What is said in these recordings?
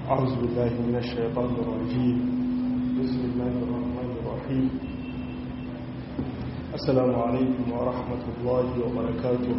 أعوذ بالله من الشيطان الرجيم بسم الله الرحمن الرحيم السلام عليكم ورحمة الله وبركاته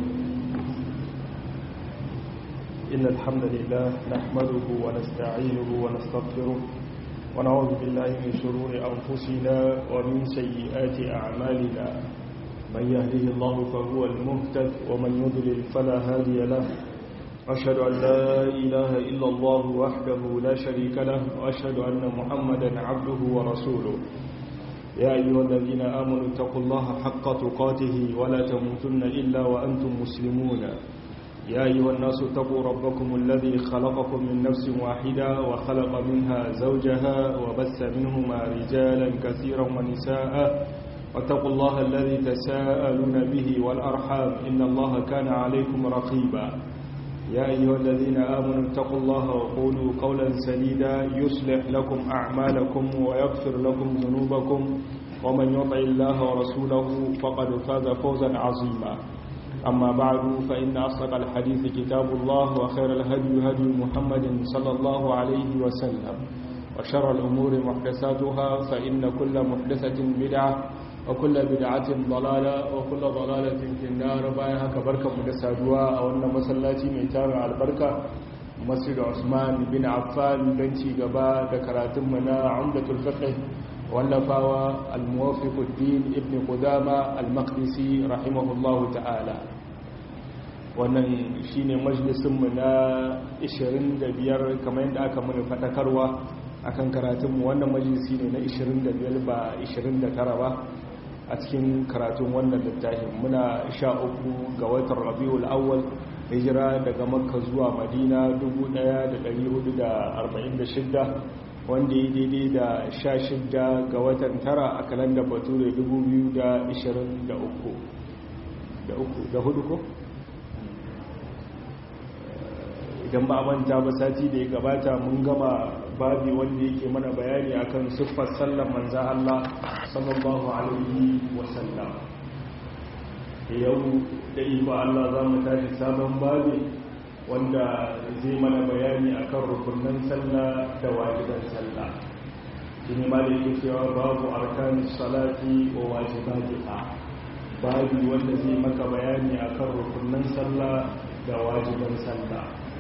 إن الحمد لله نحمده ونستعينه ونستغفره ونعوذ بالله من شرور أنفسنا ومن سيئات أعمالنا من يهده الله فهو المهتد ومن يضلل فلا هادي له أشهد أن لا إله إلا الله وحده لا شريك له وأشهد أن محمدا عبده ورسوله يا أيها الذين آمنوا اتقوا الله حق تقاته ولا تموتن إلا وأنتم مسلمون يا أيها الناس اتقوا ربكم الذي خلقكم من نفس واحدة وخلق منها زوجها وبث منهما رجالا كثيرا ونساء واتقوا الله الذي تساءلون به والأرحام إن الله كان عليكم رقيبا يا أيها الذين آمنوا اتقوا الله وقولوا قولا سديدا يصلح لكم أعمالكم ويغفر لكم ذنوبكم ومن يطع الله ورسوله فقد فاز فوزا عظيما أما بعد فإن أصدق الحديث كتاب الله وخير الهدي هدي محمد صلى الله عليه وسلم وشر الأمور محدثاتها فإن كل محدثة بدعة وكل بدعة ضلالة وكل ضلالة في النار بايها كبركة مدسادوا أو أن مسلاتي ميتار البركة مسجد عثمان بن عفان بنتي قبا ذكراتمنا عمدة الفقه واللفاوى الموافق الدين ابن قدامة المقدسي رحمه الله تعالى wannan shine majalisinmu na 25 kamar yadda aka mana fatakarwa akan karatunmu wannan majalisi ne na 25 ba 29 ba a cikin karatun wannan littafin muna sha uku ga watan rabiul awwal hijira daga makka zuwa madina 1446 wanda ya daidai da sha shida ga watan tara a kalandar bature 2023 da hudu ko? idan ba manta ba sati da ya gabata mun gama babi wanda yake mana bayani akan siffar sallar manza Allah sallallahu alaihi wasallam yau da iko Allah za mu tashi sabon babi wanda zai mana bayani akan rukunan sallah da wajiban sallah shine ma da yake cewa babu arkanis salati wa wajibatiha babi wanda zai maka bayani akan rukunan sallah da wajiban sallah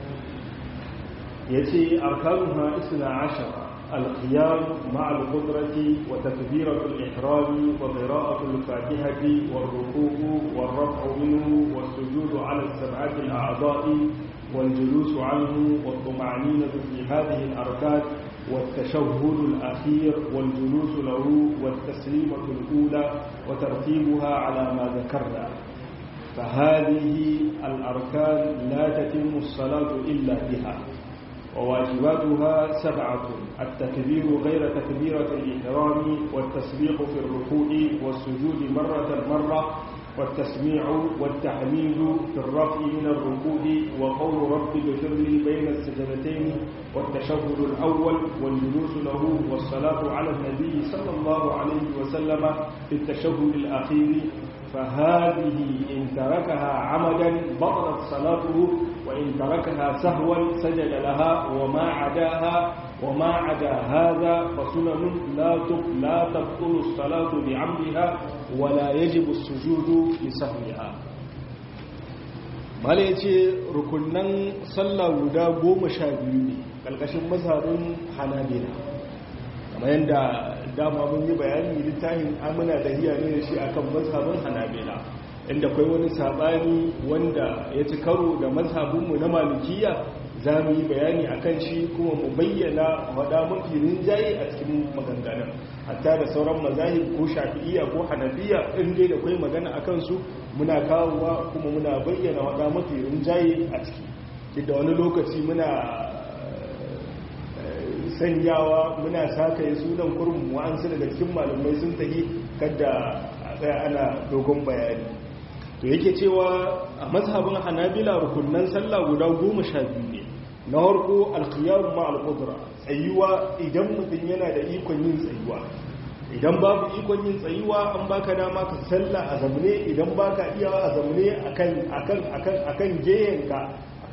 يتي أركانها إثنى عشر القيام مع القدرة وتكبيرة الإحرام وقراءة الفاتحة والركوع والرفع منه والسجود على السبعة الأعضاء والجلوس عنه والطمأنينة في هذه الأركان والتشهد الأخير والجلوس له والتسليمة الأولى وترتيبها على ما ذكرنا فهذه الأركان لا تتم الصلاة إلا بها وواجباتها سبعة التكبير غير تكبيرة الإحرام والتسبيق في الركوع والسجود مرة مرة والتسميع والتحميد في الرفع من الركوع وقول رب اغفر لي بين السجدتين والتشهد الأول والجلوس له والصلاة على النبي صلى الله عليه وسلم في التشهد الأخير فهذه إن تركها عمدا بطلت صلاته وإن تركها سهوا سجد لها وما عداها وما عدا هذا فسنن لا لا تبطل الصلاة بعمدها ولا يجب السجود لسهوها mala ya ce rukunan sallah guda goma sha biyu ne ƙarƙashin mazhabin hanabila kamar yadda dama mun yi bayani littafin amina da hiya ne shi akan mazhabin hanabila inda kai wani sabani wanda ya ci karo da mazhabinmu na malikiya za mu yi bayani akan shi kuma mu bayyana wada mafi rinjaye a cikin maganganun hatta da sauran mazahib ko shafi'iyya ko hanafiya in dai da kai magana akan su muna kawowa kuma muna bayyana wada mafi rinjaye a ciki da wani lokaci muna sanyawa muna sakaye sunan kurmu wa'ansu daga cikin malamai sun tahi kada a tsaya ana dogon bayani to yake cewa a mazhabin hanabila rukunan sallah guda goma sha biyu ne na harko alkhiyaru ma alƙudura tsayuwa idan mutum yana da ikon yin tsayuwa idan babu ikon yin tsayuwa an baka dama ka sallah a zamne idan baka iya a zamne akan akan akan akan geyenka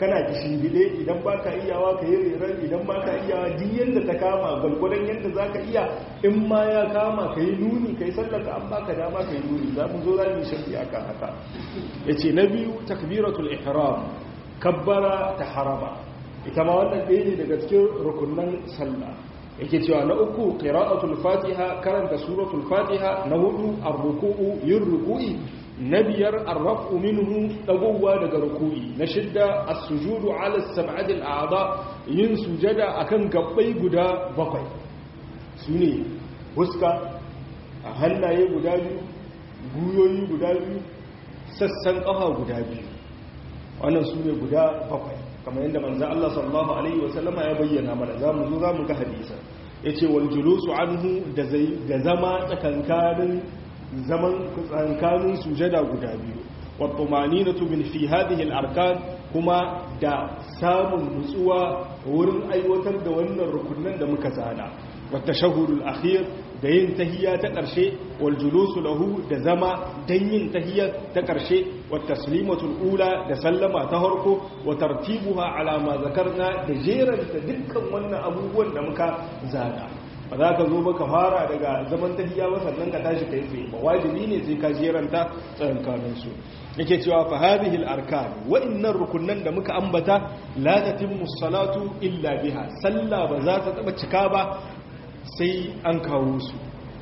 kana kishingide idan baka iyawa ka yi reran idan baka iyawa duk yanda ta kama gwalgwadon yanda zaka iya in ma ya kama ka yi nuni ka yi sallaka an baka dama ka yi nuni za mu zo za mu yi shafi akan haka yace na biyu takbiratul ihram kabbara ta harama ita ma wannan ɗaya ne daga cikin rukunan sallah yake cewa na uku qira'atul fatiha karanta suratul fatiha na hudu ar-ruku'u yin ruku'i na biyar ar-raf'u minhu dagowa daga ruku'i na shidda as-sujudu 'ala as-sab'ati al-a'dha yin sujada akan gabbai guda bakwai sune huska a hannaye guda biyu guyoyi guda biyu sassan kafa guda biyu wannan sune guda bakwai kamar yadda manzo Allah sallallahu alaihi wasallama ya bayyana mana zamu zo zamu ga hadisi yace wal julusu anhu da zai da zama tsakankanin zaman tsakankanin sujada guda biyu wa tumaninatu min fi hadhihi al arkan kuma da samun nutsuwa wurin aiwatar da wannan rukunin da muka zana wa tashahhudul akhir da yin tahiyya ta ƙarshe wal julusu lahu da zama dan yin tahiyya ta ƙarshe wa taslimatul ula da sallama ta harko wa tartibuha ala ma zakarna da jeran da dukkan wannan abubuwan da muka zana ba za ka zo ba ka fara daga zaman tahiyya ba sannan ka tashi kai tsaye ba wajibi ne sai ka jeranta tsakankanin su yake cewa fa hadhihi al arkan wa innar rukunan da muka ambata la tatimmu salatu illa biha sallah ba za ta taba cika ba sai an kawo su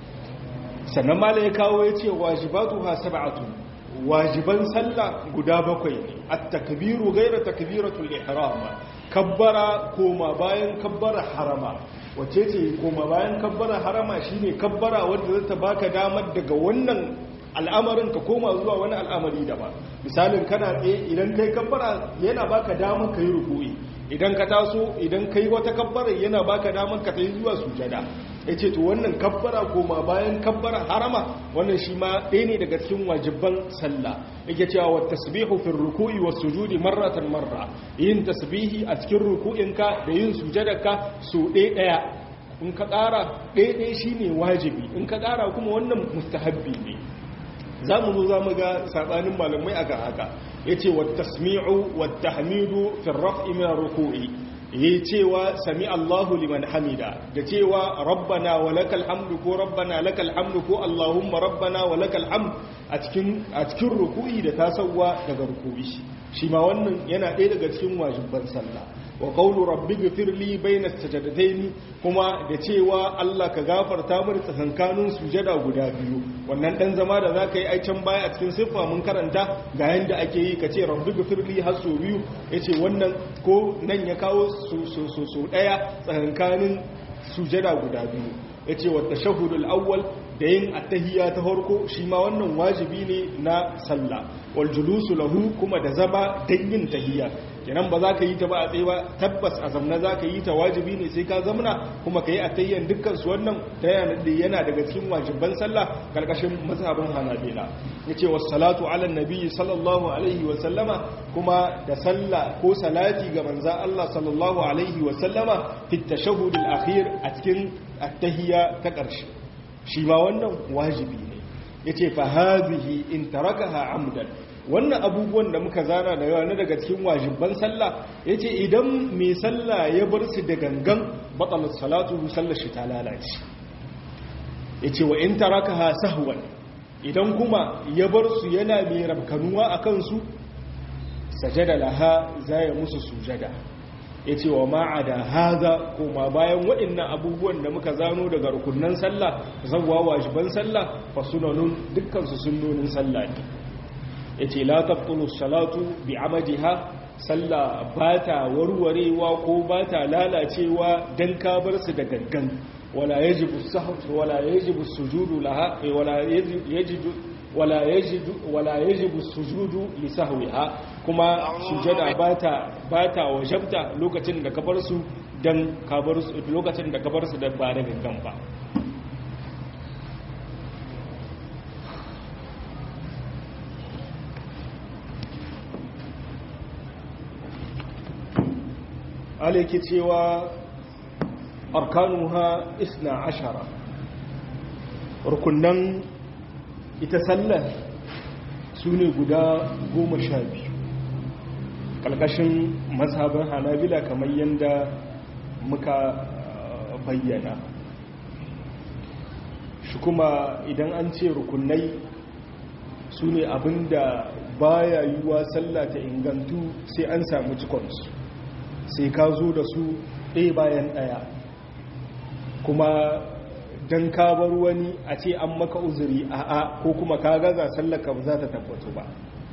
sannan mala ya kawo ya ce wajibatu ha sab'atu wajiban sallah guda bakwai ne at-takbiru ghayra takbiratul ihram kabbara koma bayan kabbara harama wace ce koma bayan kabbara harama shine kabbara wanda zata baka damar daga wannan al'amarin ka koma zuwa wani al'amari daban misalin kana tsaye idan kai kabbara yana baka damar kai ruku'i idan ka taso idan kai wata kabbara yana baka damar ka tayi zuwa sujada yace to wannan kabbara koma bayan kabbara harama wannan shi ma ɗaya ne daga cikin wajibban sallah yake cewa wa tasbihu fi ruku'i was sujudi marratan marra yin tasbihi a cikin ruku'inka da yin sujadarka so ɗaya ɗaya in ka ƙara ɗaya ɗaya shine wajibi in ka ƙara kuma wannan mustahabbi ne za mu zo za mu ga saɓanin malamai a haka ya ce wa tasmi'u wa tahmidu fi raf'i min ruku'i yi cewa sami Allahu liman hamida da cewa rabbana wa lakal hamdu ko rabbana lakal hamdu ko Allahumma rabbana wa lakal hamdu a cikin a cikin ruku'i da tasawwa daga ruku'i shi ma wannan yana ɗaya daga cikin wajibban sallah wa qawlu rabbi ghfirli bayna sajadatayn kuma da cewa Allah ka gafarta mu tsakankanin sujada guda biyu wannan dan zama da zaka yi aican baya a cikin siffa mun karanta ga yanda ake yi kace rabbi ghfirli har so biyu yace wannan ko nan ya kawo so so so, so daya tsakankanin sujada guda biyu yace wa tashahhudul awwal da yin attahiyya ta farko shi ma wannan wajibi ne na sallah wal julusu lahu kuma da zama dan yin tahiyya kenan ba za ka yi ta ba a tsaye ba tabbas a zamna za ka yi ta wajibi ne sai ka zamna kuma ka yi attahiyyan dukkan su wannan yana daga cikin wajibban sallah karkashin mazhabin hanabila yace was salatu ala nabi sallallahu alaihi wa sallama kuma da sallah ko salati ga manza Allah sallallahu alaihi wa sallama fi tashahhud al-akhir a cikin attahiyya ta ƙarshe shi ma wannan wajibi ne ya ce fa hazihi in tarakaha amdan wannan abubuwan da muka zana da yawa na daga cikin wajibban sallah ya ce idan mai sallah ya bar su da gangan batsalar salatu sallar shi ta lalace ya ce wa in tarakaha sahwan idan kuma ya bar su yana mai rabkanuwa a kansu sajada laha za ya musu sujada ya ce wa ma'ada haza koma bayan waɗannan abubuwan da muka zano daga rukunan sallah zawwa wajiban sallah fa sunanun dukkansu sunnonin sallah ne ya ce la tabtulu salatu bi amadiha sallah ba ta warwarewa ko ba ta lalacewa don ka bar su da gangan wala yajibu wala yajibu sujudu laha wala yajibu wala yajibu wala yajibu sujudu li sahwiha kuma sujada bata bata wajabta lokacin da ka bar su dan ka bar su lokacin da ka bar su da ba da gangan ba alaiki cewa arkanuha isna ashara rukunan ita sallar su ne guda goma sha biyu ƙalƙashin mazhabin hanabila kamar yadda muka bayyana shi kuma idan an ce rukunai su ne abinda baya yiwuwa sallah ta ingantu sai an samu cikonsu sai ka zo da su ɗaya bayan ɗaya kuma don ka bar wani a ce an maka uzuri a'a ko kuma ka gaza sallaka ba za ta tabbatu ba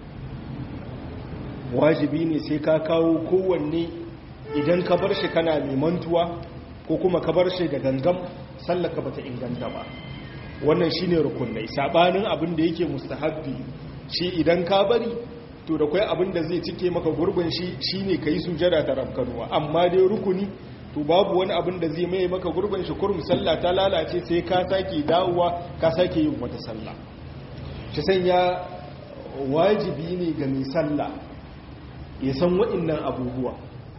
wajibi ne sai ka kawo kowanne idan ka bar shi kana mantuwa ko kuma ka bar shi da gangam sallaka ba ta inganta ba wannan shine rukunai sabanin abin da yake mustahabbi shi idan ka bari to da kai abin da zai cike maka gurbin shi shine kai sujada ta rabkanuwa amma dai rukuni to babu wani abin da zai mai maka gurbin shi kurum sallah ta lalace sai ka sake dawowa ka sake yin wata sallah shi sanya wajibi ne ga mai sallah ya san wa'annan abubuwa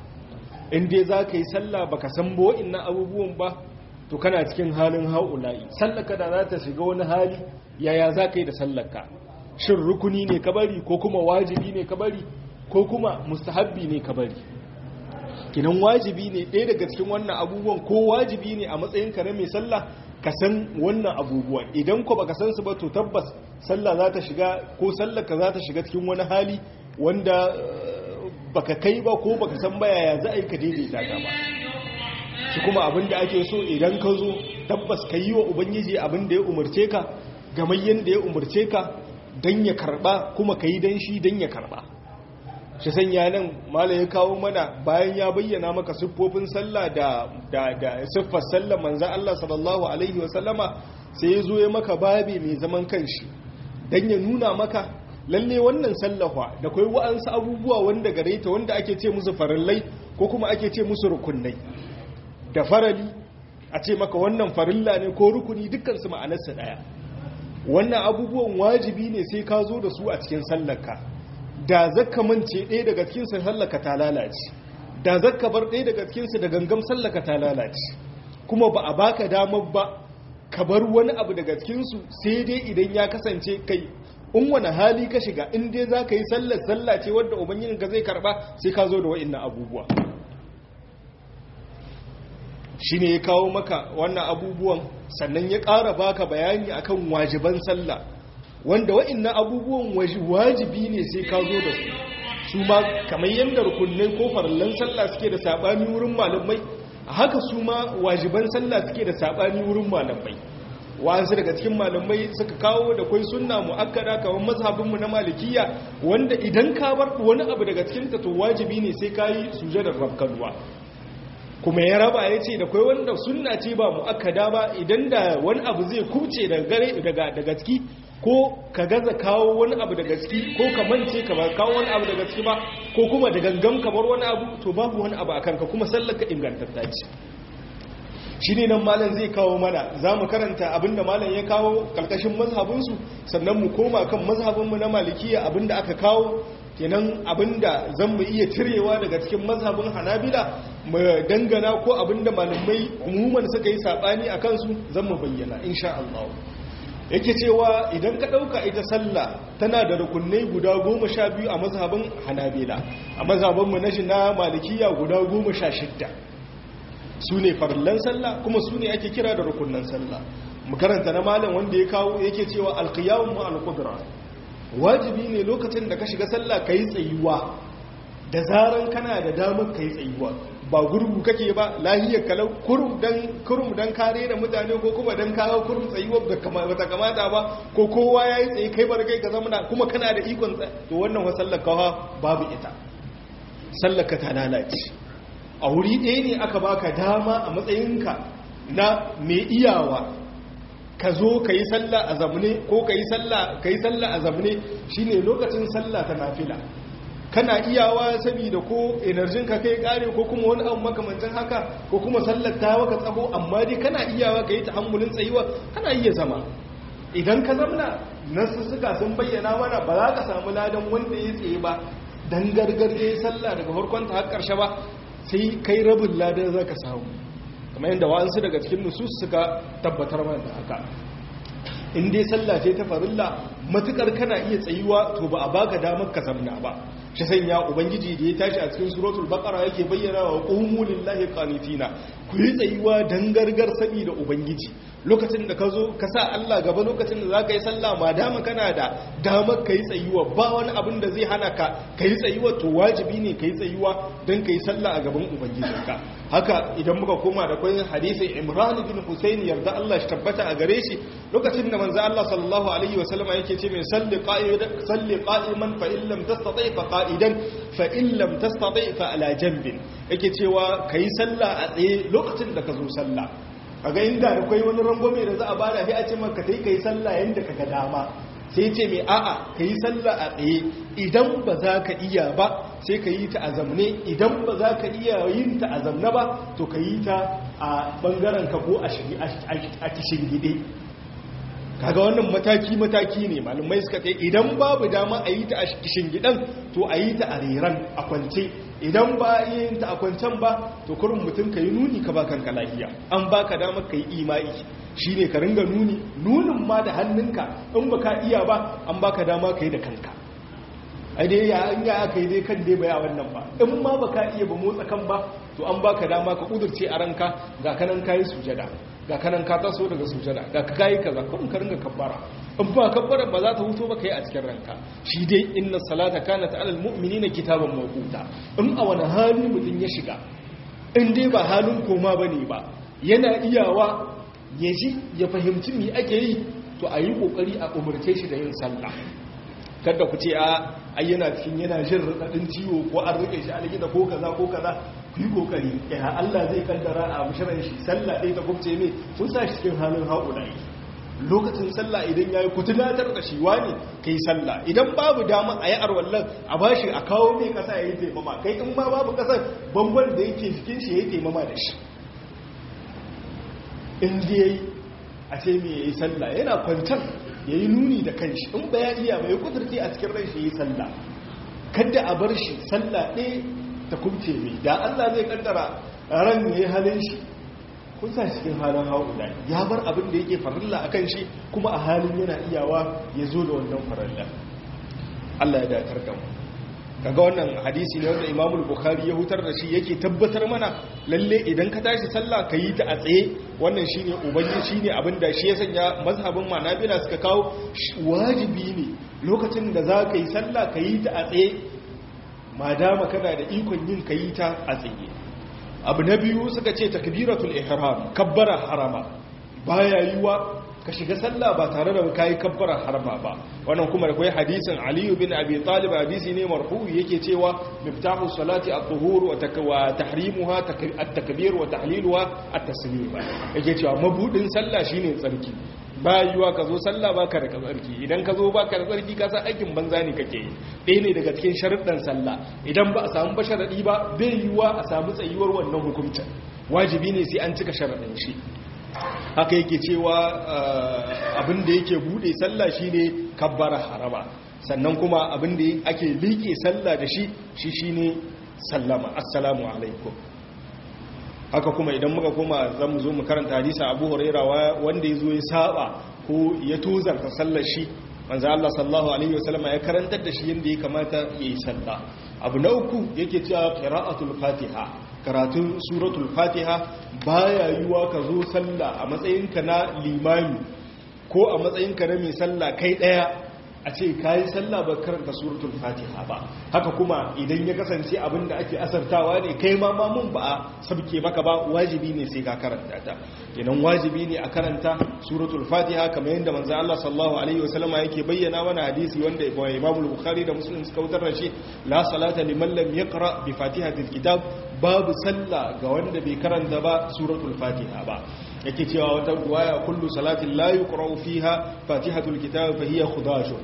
in dai za ka yi sallah baka san ba wa'annan abubuwan ba to kana cikin halin haula'i sallaka da za ta shiga wani hali yaya za ka yi da sallaka shin rukuni ne ka bari ko kuma wajibi ne ka bari ko kuma mustahabbi ne ka bari kinan wajibi ne ɗaya daga cikin wannan abubuwan ko wajibi ne a matsayin ka na mai sallah ka san wannan abubuwan idan ko baka san su ba to tabbas sallah za ta shiga ko sallaka za ta shiga cikin wani hali wanda baka kai ba ko baka san baya ya za a yi ka daidaita ta ba shi kuma abin da ake so idan ka zo tabbas ka yi wa ubangiji abin da ya umarce ka gamayyen da ya umarce ka don ya karba kuma ka yi don shi don ya karba shi sanya nan mala ya kawo mana bayan ya bayyana maka siffofin sallah da da siffar sallah manza Allah sallallahu alaihi wasallama sai ya zo ya maka babi mai zaman kanshi don ya nuna maka lalle wannan sallafa da kai wa'ansu abubuwa wanda gare ta wanda ake ce musu farillai ko kuma ake ce musu rukunnai da farali a ce maka wannan farilla ne ko rukuni dukkansu ma'anarsa daya wannan abubuwan wajibi ne sai ka zo da su a cikin sallarka da zakka mance ɗaya daga cikin sallarka ta lalace da zakka bar ɗaya daga cikinsu da gangam sallarka ta lalace kuma ba a baka damar ba ka bar wani abu daga cikinsu sai dai idan ya kasance kai in wani hali ka shiga in dai za ka yi sallar sallah ce wadda ubangijinka zai karba sai ka zo da wa'in abubuwa shi ne ya kawo maka wannan abubuwan sannan ya ƙara baka bayani akan wajiban sallah wanda wa'innan abubuwan wajibi ne sai ka zo da su su ma kamar yadda rukunai ko farallan sallah suke da saɓani wurin malamai haka su ma wajiban sallah suke da saɓani wurin malamai wa'ansu daga cikin malamai suka kawo da kwai sunna mu'akkada kamar mazhabinmu na malikiya wanda idan ka bar wani abu daga cikin ta to wajibi ne sai ka yi sujadar rabkanuwa kuma ya raba ya ce da kwai wanda sunna ce ba mu'akkada ba idan da wani abu zai kuce daga ciki ko ka gaza kawo wani abu daga ciki ko ka mance ka ba kawo wani abu daga ciki ba ko kuma da gangan kamar wani abu to babu wani abu a kanka kuma sallaka ingantatta ce shi ne nan malam zai kawo mana za mu karanta abinda malam ya kawo karkashin mazhabinsu sannan mu koma kan mazhabinmu na malikiya abinda aka kawo kenan abinda zan mu iya cirewa daga cikin mazhabin hanabila mu dangana ko abinda malamai umuman suka yi sabani a kansu zan mu bayyana insha Allah yake cewa idan ka ɗauka ita sallah tana da rukunai guda goma sha biyu a mazhabin hanabila a mazhabinmu na shi na malikiya guda goma sha shidda su ne farillan sallah kuma su ne ake kira da rukunan sallah mu karanta na malam wanda ya kawo yake cewa alqiyamu ma'al qudra wajibi ne lokacin da ka shiga sallah kai tsayuwa da zaran kana da damar kai tsayuwa ba gurgu kake ba lahiyar kalau kurum dan kurum dan kare da mutane ko kuma dan kawo kurum tsayuwa da kama bata kamata ba ko kowa yayi tsaye kai bar kai ka zama kuma kana da ikon to wannan wa sallar kawa babu ita sallar ka ta lalace a wuri ɗaya ne aka baka dama a matsayinka na mai iyawa ka zo ka yi sallah a zamne ko ka yi sallah a zamne shi ne lokacin sallah ta nafila kana iyawa saboda ko enerjin ka kai kare ko kuma wani abu makamancin haka ko kuma sallar ta waka tsaho amma dai kana iyawa ka yi ta'ammulin tsayuwa kana iya zama idan ka zamna nasu suka sun bayyana mana ba za ka samu ladan wanda ya tsaye ba dan gargar ya yi sallah daga farkon ta har ƙarshe ba sai kai rabin ladan za ka samu kamar yadda wa'ansu daga cikin nusus suka tabbatar mana da haka in dai sallah ce ta farilla matukar kana iya tsayuwa to ba a baka damar ka zamna ba shi sanya ubangiji da ya tashi a cikin suratul baqara yake bayyana wa qumu lillahi qanitina ku yi tsayuwa dan gargar sabi da ubangiji lokacin da ka zo ka sa Allah gaba lokacin da za ka yi sallah ma dama kana da damar ka yi tsayuwa ba wani abin da zai hana ka ka yi tsayuwa to wajibi ne ka yi tsayuwa don ka yi sallah a gaban ubangijinka haka idan muka koma da kwayin hadisin imran bin husayn yarda Allah shi tabbata a gare shi lokacin da manzo Allah sallallahu alaihi wa sallama yake ce mai salli qa'idan salli qa'iman fa in lam tastati fa qa'idan fa in lam tastati fa ala janbin yake cewa kai sallah a tsaye lokacin da ka zo sallah kaga inda da kai wani rangwame da za a bada sai a ce maka kai kai sallah yanda kaga dama sai ce mai a'a kai sallah a tsaye idan ba za ka iya ba sai ka yi ta a zamne idan ba za ka iya yin ta a zamne ba to ka yi ta a bangaren ka ko a kishin gide kaga wannan mataki-mataki ne malamai suka ce idan babu dama a yi ta a kishin gidan to a yi ta a reran a kwance idan ba a yin ta a kwancen ba to kurin mutum ka yi nuni ka ba kanka lahiya an ba ka damar ka yi imai shi ne ka ringa nuni nunin ma da hannunka in ba ka iya ba an ba ka dama ka yi da kanka a dai ya an ya aka yi dai kan dai baya wannan ba in ma ba ka iya ba motsa kan ba to an ba ka dama ka kudurce a ranka ga kanan kayi sujada ga kanan ka taso daga sujada ga ka kayi kaza kun ka ringa kabbara in ba kabbara ba za ta huto ba kai a cikin ranka shi dai inna salata kanat alal mu'minina kitaban mawquta in a wani hali mutum ya shiga in dai ba halin koma bane ba yana iyawa ya ji ya fahimci me ake yi to a yi kokari a umarce shi da yin sallah kada ku ce a ayyana cikin yana jin radadin ciwo ko an rike shi a likita ko kaza ko kaza ku yi kokari ya Allah zai kaddara a mushiran shi sallah ɗaya ta kubce ne sun sa shi cikin halin haƙulai lokacin sallah idan ya yi ku tunatar da shi wani ka yi sallah idan babu dama a yi arwallon a ba shi a kawo mai ƙasa ya yi taimama kai in ma babu ƙasar bangon da yake jikin shi ya yi taimama da shi in da ya yi a ce mai ya yi sallah yana kwantar ya yi nuni da kanshi in ba ya iya mai kudurci a cikin ran shi ya yi sallah kada a bar shi sallah ɗaya ta kubce mai da Allah zai kaddara ran ya yi halin shi kun sa cikin halin haula ya bar abin da yake farilla a kan shi kuma a halin yana iyawa ya zo da wannan farilla Allah ya datar da mu kaga wannan hadisi ne wanda Imam Bukhari ya hutar da shi yake tabbatar mana lalle idan ka tashi sallah ka yi ta a tsaye wannan shine ubangi shine abin da shi ya sanya mazhabin Manabila suka kawo wajibi ne lokacin da za ka yi sallah ka yi ta a tsaye madama kana da ikon yin ka yi ta a tsaye abu na biyu suka ce takbiratul ihram kabbara harama baya yiwa ka shiga sallah ba tare da kai kabbara harama ba wannan kuma da kai hadisin Ali bin Abi Talib hadisi ne marfu yake cewa miftahu salati at-tuhur wa tahrimuha at-takbir wa tahliluha at-taslim yake cewa mabudin sallah shine tsarki ba yiwa ka zo sallah baka da tsarki idan ka zo baka da tsarki ka san aikin banza ne kake yi ɗaya ne daga cikin sharuɗan sallah idan ba a samu ba sharaɗi ba bai yiwa a samu tsayuwar wannan hukuncin wajibi ne sai an cika sharaɗin shi haka yake cewa abin da yake buɗe sallah shine kabbara harama sannan kuma abin da ake liƙe sallah da shi shi shine sallama assalamu alaikum haka kuma idan muka koma zamu zo mu karanta hadisi Abu Huraira wanda yazo ya saba ko ya tozarta sallar shi manzo Allah sallallahu alaihi wasallam ya karantar da shi yanda ya kamata yayi sallah abu na uku yake cewa qira'atul fatiha karatun suratul fatiha baya yiwa ka zo sallah a matsayinka na limami ko a matsayinka na mai sallah kai daya a ce kayi sallah ba karanta suratul fatiha ba haka kuma idan ya kasance abin da ake asartawa ne kai ma mamun ba a sabke maka ba wajibi ne sai ka karanta ta kenan wajibi ne a karanta suratul fatiha kamar yadda manzo Allah sallallahu alaihi wasallama yake bayyana mana hadisi wanda Imam Bukhari da Muslim suka wutar da shi la salata liman lam yaqra bi fatihatil kitab babu sallah ga wanda bai karanta ba suratul fatiha ba yake cewa wata ruwaya kullu salatin la yuqra'u fiha fatihatul kitab fa hiya khudajun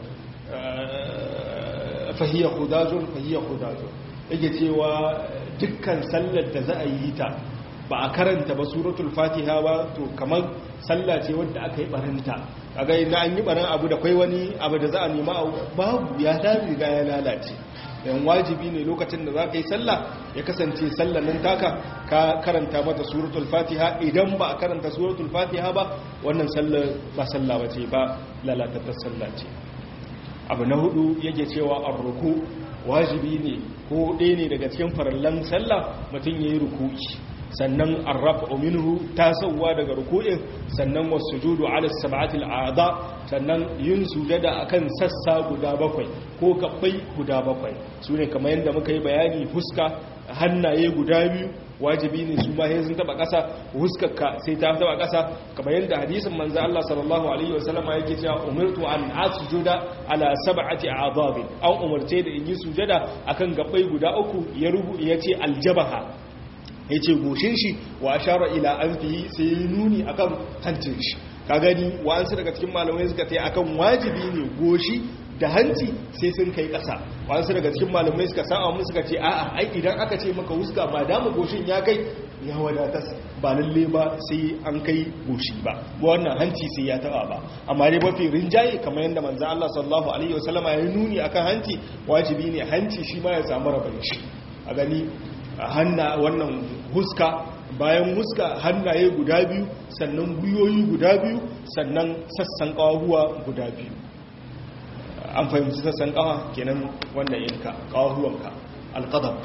fa hiya khudajun fa hiya khudajun yake cewa dukkan sallar da za a yi ta ba a karanta ba suratul fatiha ba to kamar sallah ce wadda aka yi barinta kaga na an yi barin abu da kai wani abu da za a nema babu ya ta riga ya lalace yan wajibi ne lokacin da za ka yi sallah ya kasance sallah nan taka ka karanta mata suratul fatiha idan ba a karanta suratul fatiha ba wannan sallah ba sallah ba ce ba lalatattar sallah ce abu na hudu yake cewa an ruku wajibi ne ko ɗaya ne daga cikin farallan sallah mutum ya yi ruku'i sannan arrafa minhu tasowa daga ruku'in sannan wasujudu ala sab'atil a'da sannan yin sujada akan sassa guda bakwai ko kabbai guda bakwai sune kamar yadda muka yi bayani fuska hannaye guda biyu wajibi ne su ma sun taba kasa huskarka sai ta taba kasa kamar yadda hadisin manzo Allah sallallahu alaihi wasallam yake cewa umirtu an asjuda ala sab'ati a'dab an umarce da in yi sujada akan gabbai guda uku ya rubu yace aljabaha ya ce goshin shi wa ashara ila an fi sai yi nuni akan hancin shi ka gani wa'ansu daga cikin malamai suka ta akan wajibi ne goshi da hanci sai sun kai ƙasa wa'ansu daga cikin malamai suka sa'a mu suka ce a'a ai idan aka ce maka wuska ba dama goshin ya kai ya wadatas ba lalle ba sai an kai goshi ba wannan hanci sai ya taba ba amma dai mafi rinjaye kamar yadda manzo Allah sallallahu alaihi wasallama ya nuni akan hanci wajibi ne hanci shi ma ya samu rabon shi a gani hanna wannan huska bayan huska hannaye guda biyu sannan guyoyi guda biyu sannan sassan kawahuwa guda biyu an fahimci sassan kawa kenan wanda yanka kawahuwanka alqadam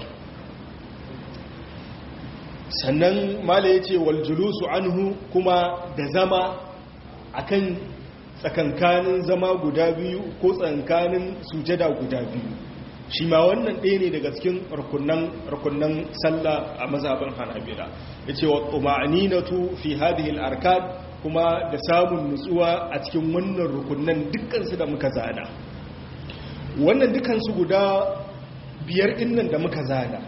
sannan mala yace wal julusu anhu kuma da zama akan tsakankanin zama guda biyu ko tsakankanin sujada guda biyu shi ma wannan ɗaya ne daga cikin rukunan sallah a mazhabin hanabila ya ce wa tuma'aninatu fi hadihil arkan kuma da samun nutsuwa a cikin wannan rukunan dukkansu da muka zana wannan dukkansu guda biyar innan da muka zana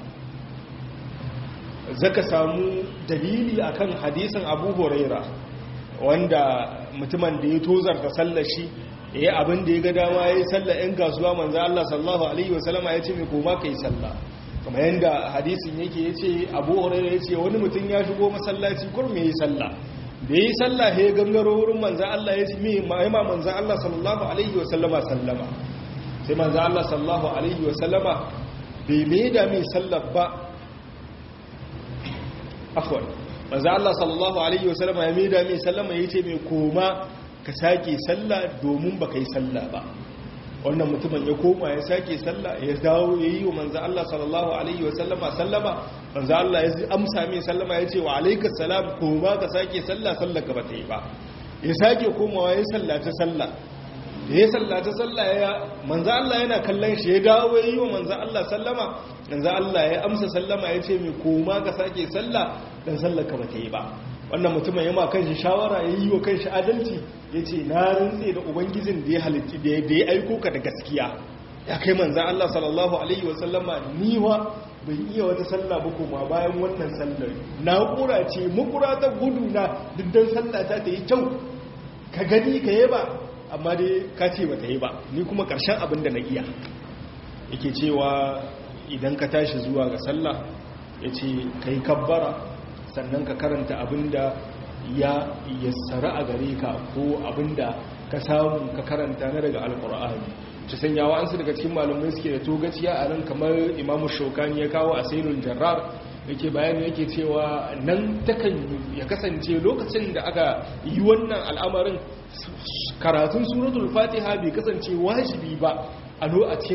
zaka samu dalili akan hadisin abu huraira wanda mutumin da ya tozarta sallar shi ya yi abin da ya ga dama ya yi sallah ‘yan kasuwa manzo Allah sallahu Alaihi wasallama ya ce mai koma ka yi sallah kuma yadda hadisin yake ya ce abu horaira ya ce wani mutum ya shigo masallaci kurme ya yi sallah da ya yi sallah ya gangaro wurin manzo Allah ya ce mai ma'aima manzo Allah sallahu Alaihi wasallama sallama sai manzo Allah sallahu Alaihi wasallama bai mai da mai sallah ba afwan manzo Allah sallallahu Alaihi wasallama ya mai da mai sallama ya ce mai koma ka sake sallah domin baka yi sallah ba wannan mutumin ya koma ya sake sallah ya dawo ya yi wa manzo Allah sallallahu alaihi wasallama sallama manzo Allah ya amsa mai sallama ya ce wa alaikas salam koma ka sake sallah sallah ka bata yi ba ya sake komawa ya sallata sallah da ya sallata sallah ya manzo Allah yana kallon shi ya dawo ya yi wa manzo Allah sallama manzo Allah ya amsa sallama ya ce mai koma ka sake sallah dan sallah ka bata yi ba wannan mutumin yamma kanshi shawara ya yi wa kanshi adalci ya ce na rantse da ubangijin da ya halitti da ya aiko ka da gaskiya ya kai manzan Allah sallallahu alaihi wasallama niwa bai iya wata sallah ba kuma bayan wannan sallar na kura ce makura ta gudu na diddan sallah ta ta yi kyau ka gani ka yi ba amma dai ka ce ba ta yi ba ni kuma karshen abin da na iya yake cewa idan ka tashi zuwa ga sallah ya ce ka yi kabbara sannan ka karanta abinda ya yassara a gare ka ko abinda ka samu ka karanta na daga alkur'ani ci sanyawa an su daga cikin malumai suke da togaciya a nan kamar imamu shaukani ya kawo a sailun jarrar yake bayani yake cewa nan takan ya kasance lokacin da aka yi wannan al'amarin karatun suratul fatiha bai kasance wajibi ba a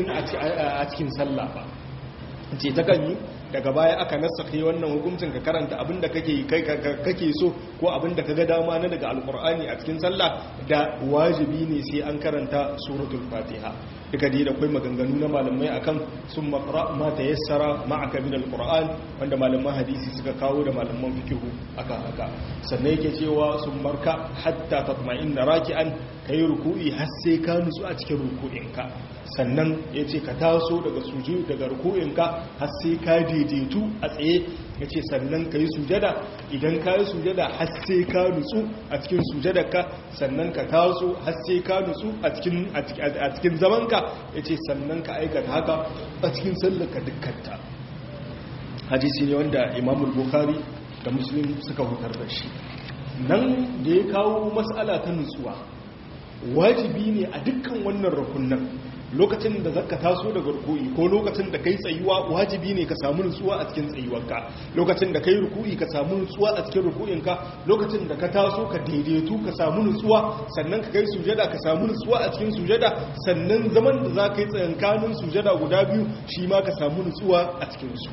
cikin sallah ba ce takan yi daga baya aka nasakhe wannan hukuncin ka karanta abinda kake kake so ko abinda kaga dama na daga alqur'ani a cikin sallah da wajibi ne sai an karanta suratul fatiha duka dai da kai maganganu na malamai akan sun maqra ma tayassara ma'aka min alqur'an wanda malaman hadisi suka kawo da malaman fiqh aka haka sannan yake cewa sun marka hatta tatma'inna raki'an kai ruku'i har sai ka nutsu a cikin ruku'inka sannan yace ka taso daga sujud daga ruku'inka har sai ka daidaitu a tsaye ya ce sannan ka yi sujada idan ka yi sujada har sai ka nutsu a cikin sujadarka sannan ka taso har sai ka nutsu a cikin zamanka ya ce sannan ka aikata haka a cikin sallarka dukkanta hadisi ne wanda imamul bukhari da muslim suka hutar da shi nan da ya kawo matsala ta nutsuwa wajibi ne a dukkan wannan rukunan lokacin da zaka taso daga ruku'i ko lokacin da kai tsayuwa wajibi ne ka samu nutsuwa a cikin tsayuwarka lokacin da kai ruku'i ka samu nutsuwa a cikin ruku'inka lokacin da ka taso ka daidaitu ka samu nutsuwa sannan ka kai sujada ka samu nutsuwa a cikin sujada sannan zaman da za ka yi tsayankanin sujada guda biyu shi ma ka samu nutsuwa a cikin su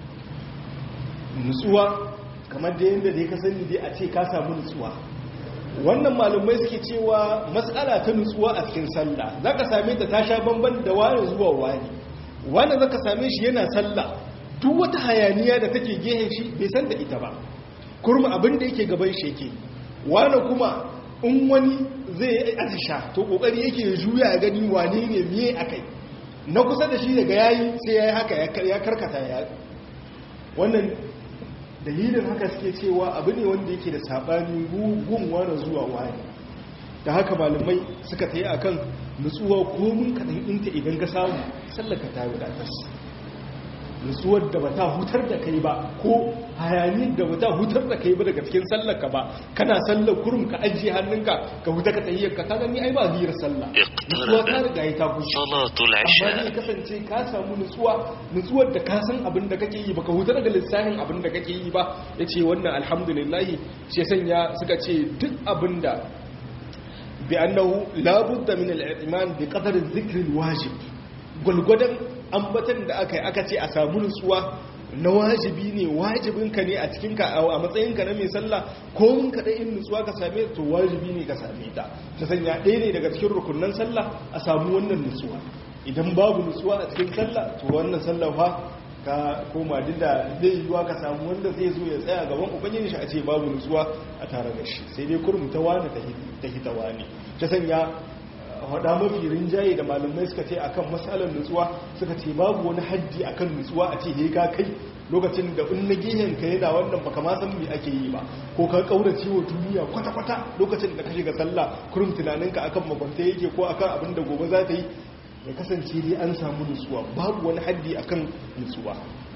nutsuwa kamar da yadda dai ka sani dai a ce ka samu nutsuwa wannan malumai suke cewa matsala ta nutsuwa a cikin sallah za ka same ta ta sha bamban da wani zuwa wani wani za ka same shi yana sallah duk wata hayaniya da take gehen shi bai san da ita ba kurma abin da yake gaban shi yake wani kuma in wani zai yi azisha to kokari yake juya ya gani wane ne miye akai na kusa da shi daga yayi sai ya yi haka ya karkata ya wannan dalilin haka suke cewa abu ne wanda yake da saɓani gun wani zuwa wani da haka malamai suka ta yi a kan nutsuwa komin kaɗan inta idan ka samu sallaka ta wadatas nutsuwar da ba ta hutar da kai ba ko hayaniyar da ba ta hutar da kai ba daga cikin sallaka ba kana sallar kurum ka ajiye hannunka ka huta ka tahiyyar ka gani ai ba hiyar sallah nutsuwa ta riga ya ta kushe amma ne kasance ka samu nutsuwa nutsuwar da ka san abin da kake yi baka huta daga lissafin abin da kake yi ba yace wannan alhamdulillah shi sanya suka ce duk abin da bi annahu la budda min al-iman bi qadar adh-dhikr al-wajib gulgudan ambatan da aka yi aka ce a samu nutsuwa na wajibi ne wajibinka ne a cikinka a matsayinka na mai sallah ko mun kaɗai in nutsuwa ka same to wajibi ne ka same ta ta sanya ɗaya ne daga cikin rukunan sallah a samu wannan nutsuwa idan babu nutsuwa a cikin sallah to wannan sallah fa ka koma duk da zai yiwuwa ka samu wanda zai zo ya tsaya gaban ubangiji shi a ce babu nutsuwa a tare da shi sai dai kurum ta wani ta hita wani ta sanya hada mafi rinjaye da malamai suka ce akan matsalar nutsuwa suka ce babu wani haddi akan nutsuwa a ce he ka kai lokacin da in na gehen ka yana wannan baka ma san me ake yi ba ko ka kaurace wa duniya kwata kwata lokacin da ka shiga sallah kurum tunaninka akan makwanta yake ko akan abin da gobe za ta yi ya kasance dai an samu nutsuwa babu wani haddi akan nutsuwa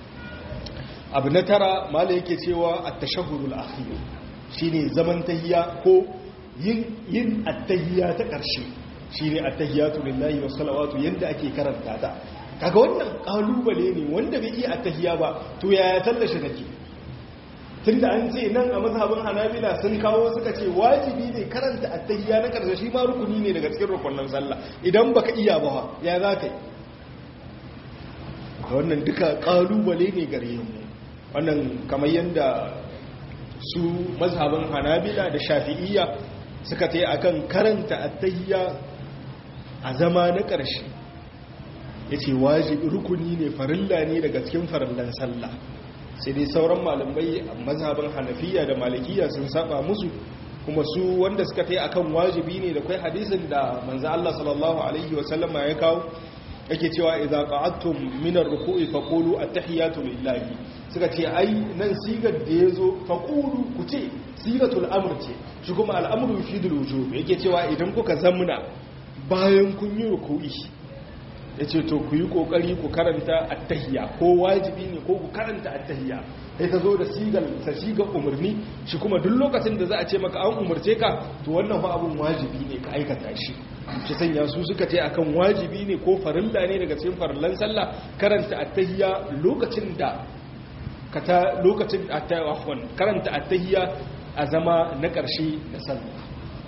abu na tara mala yake cewa at-tashahhudul akhir shine zaman tahiyya ko yin yin at-tahiyya ta ƙarshe shi ne attahiyatu lillahi wa salawatu yadda ake karanta ta kaga wannan kalubale ne wanda bai iya attahiya ba to yaya tallashi take tunda an ce nan a mazhabin hanabila sun kawo suka ce wajibi ne karanta attahiya na karshe shi ma rukuni ne daga cikin rukunin sallah idan baka iya ba ya za ka yi wannan duka kalubale ne gare mu wannan kamar yadda su mazhabin hanabila da shafi'iyya suka ta yi akan karanta attahiya a zama na ƙarshe ya ce wajibi rukuni ne farilla ne daga cikin farillan sallah sai dai sauran malamai a mazhabin hanafiya da malikiya sun saba musu kuma su wanda suka ta yi akan wajibi ne da kwai hadisin da manzo Allah sallallahu alaihi wasallama ya kawo yake cewa idza qa'adtum min ar-ruku'i faqulu at-tahiyatu lillahi suka ce ai nan sigar da yazo faqulu ku ce sigatul amr ce shi kuma al-amru yufidul wujub yake cewa idan kuka zamuna bayan kun yi ruku'i yace to ku yi kokari ku karanta at-tahiyya ko wajibi ne ko ku karanta at-tahiyya sai ta zo da sigar ta sigar umarni shi kuma duk lokacin da za a ce maka an umarce ka to wannan fa abun wajibi ne ka aikata shi shi sanya su suka ce akan wajibi ne ko farilla ne daga cikin farillan sallah karanta attahiyya lokacin da kata lokacin attahiyya karanta attahiyya a zama na ƙarshe da sallah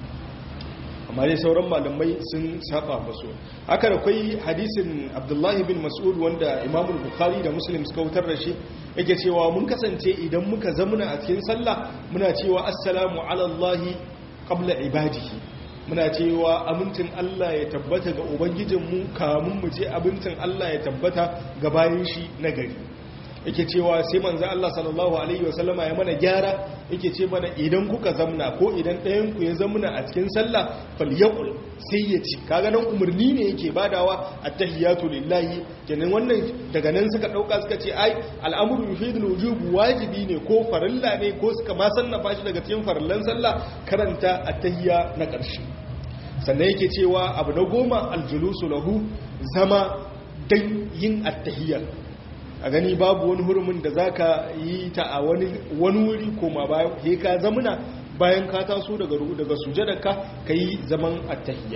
amma dai sauran malamai sun saba masu haka da kai hadisin abdullahi bin mas'ud wanda imamu bukhari da muslim suka wutar da shi yake cewa mun kasance idan muka zamuna a cikin sallah muna cewa assalamu ala allahi qabla ibadihi muna cewa amincin Allah ya tabbata ga Ubangijinmu kamun mu je abincin Allah ya tabbata ga bayan shi na gari yake cewa sai manzo Allah sallallahu alaihi wasallama ya mana gyara yake ce mana idan kuka zamna ko idan ɗayan ku ya zamna a cikin sallah falyaqul sai ya ci kaga nan umarni ne yake badawa attahiyatu lillahi kenan wannan daga nan suka dauka suka ce ai al'amru yufidul wujub wajibi ne ko farilla ne ko suka ma sannafa shi daga cikin farillan sallah karanta attahiyya na ƙarshe sannan yake cewa abu na goma aljulusu lahu zama dan yin attahiyya a gani babu wani hurumin da zaka yi ta a wani wuri koma bayan he ka zamuna bayan ka taso daga daga sujadarka kai zaman attahiyya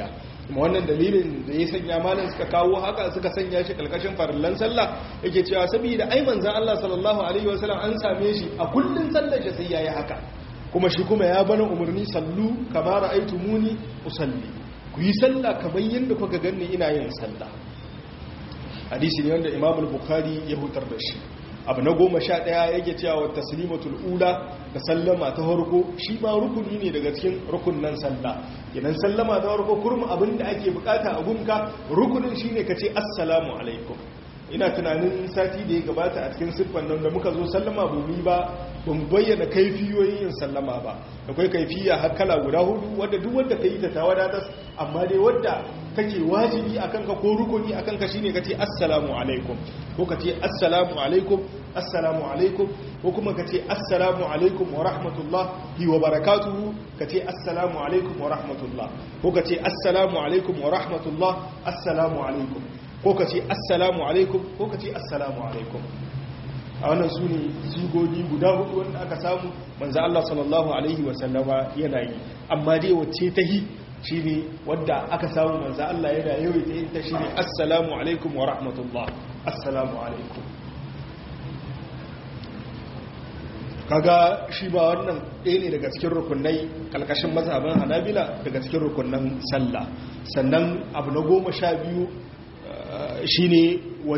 kuma wannan dalilin da ya sanya malam suka kawo haka suka sanya shi kalkashin farillan sallah yake cewa saboda ai manzon Allah sallallahu alaihi wasallam an same shi a kullun sallar shi sai yayi haka kuma shi kuma ya bana umarni sallu kama ra'aytumuni usalli ku yi sallah kamar yadda kuka ganni ina yin sallah hadisi ne wanda Imam al-Bukhari ya hutar da shi abu na goma sha ɗaya yake cewa taslimatul ula da sallama ta harko shi ma rukuni ne daga cikin rukunnan sallah idan sallama ta harko kurmu abin da ake bukata a gunka rukunin shine ka ce assalamu alaikum ina tunanin sati da ya gabata a cikin siffan nan da muka zo sallama bumi ba ban bayyana kaifiyoyin yin sallama ba akwai kaifiya har kala guda hudu wadda duk wanda ka yi ta ta wadatas amma dai wadda take wajibi akan ka ko rukuni akan ka shine kace assalamu alaikum ko kace assalamu alaikum assalamu alaikum ko kuma kace assalamu alaikum wa rahmatullahi wa barakatuhu kace assalamu alaikum wa rahmatullah ko kace assalamu alaikum wa rahmatullah assalamu alaikum ko kace assalamu alaikum ko kace assalamu alaikum a wannan su ne sigogi guda hudu wanda aka samu manzo Allah sallallahu alaihi wa sallama yana yi amma dai wacce ta hi shi ne wadda aka samu manzo Allah yana yawaita yin ta shi ne assalamu alaikum wa rahmatullah assalamu alaikum kaga shi ba wannan ɗaya ne daga cikin rukunai ƙalƙashin mazhaban hanabila daga cikin rukunan sallah sannan abu na goma sha biyu shi ne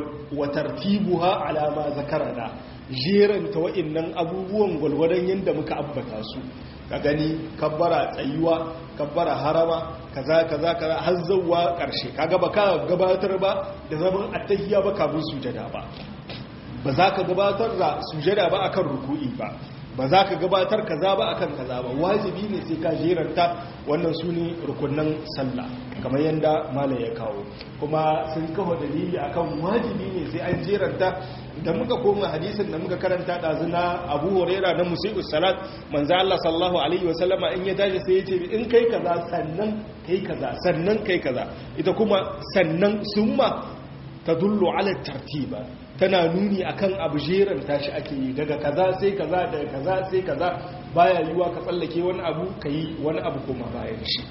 watartibuha alama zakarana jeranta wa'innan abubuwan gwalgwadon yadda muka ambata su ka gani kabbara tsayuwa kabbara harama kaza kaza kaza har zawwa karshe kaga ba ka gabatar ba da zaman attahiyya ba kafin sujada ba ba za ka gabatar da sujada ba akan ruku'i ba ba za ka gabatar kaza ba akan kaza ba wajibi ne sai ka jeranta wannan su ne rukunan sallah kamar yadda malam ya kawo kuma sun kawo dalili akan wajibi ne sai an jeranta da muka koma hadisin da muka karanta ɗazu na abu horera na musi'u salat manzo Allah sallallahu alaihi wasallama in ya tashi sai ya ce in kai kaza sannan kai kaza sannan kai kaza ita kuma sannan summa tadullu ala tartiba tana nuni akan abu jeran tashi ake yi daga kaza sai kaza daga kaza sai kaza baya yiwa ka tsallake wani abu kai wani abu kuma bayan shi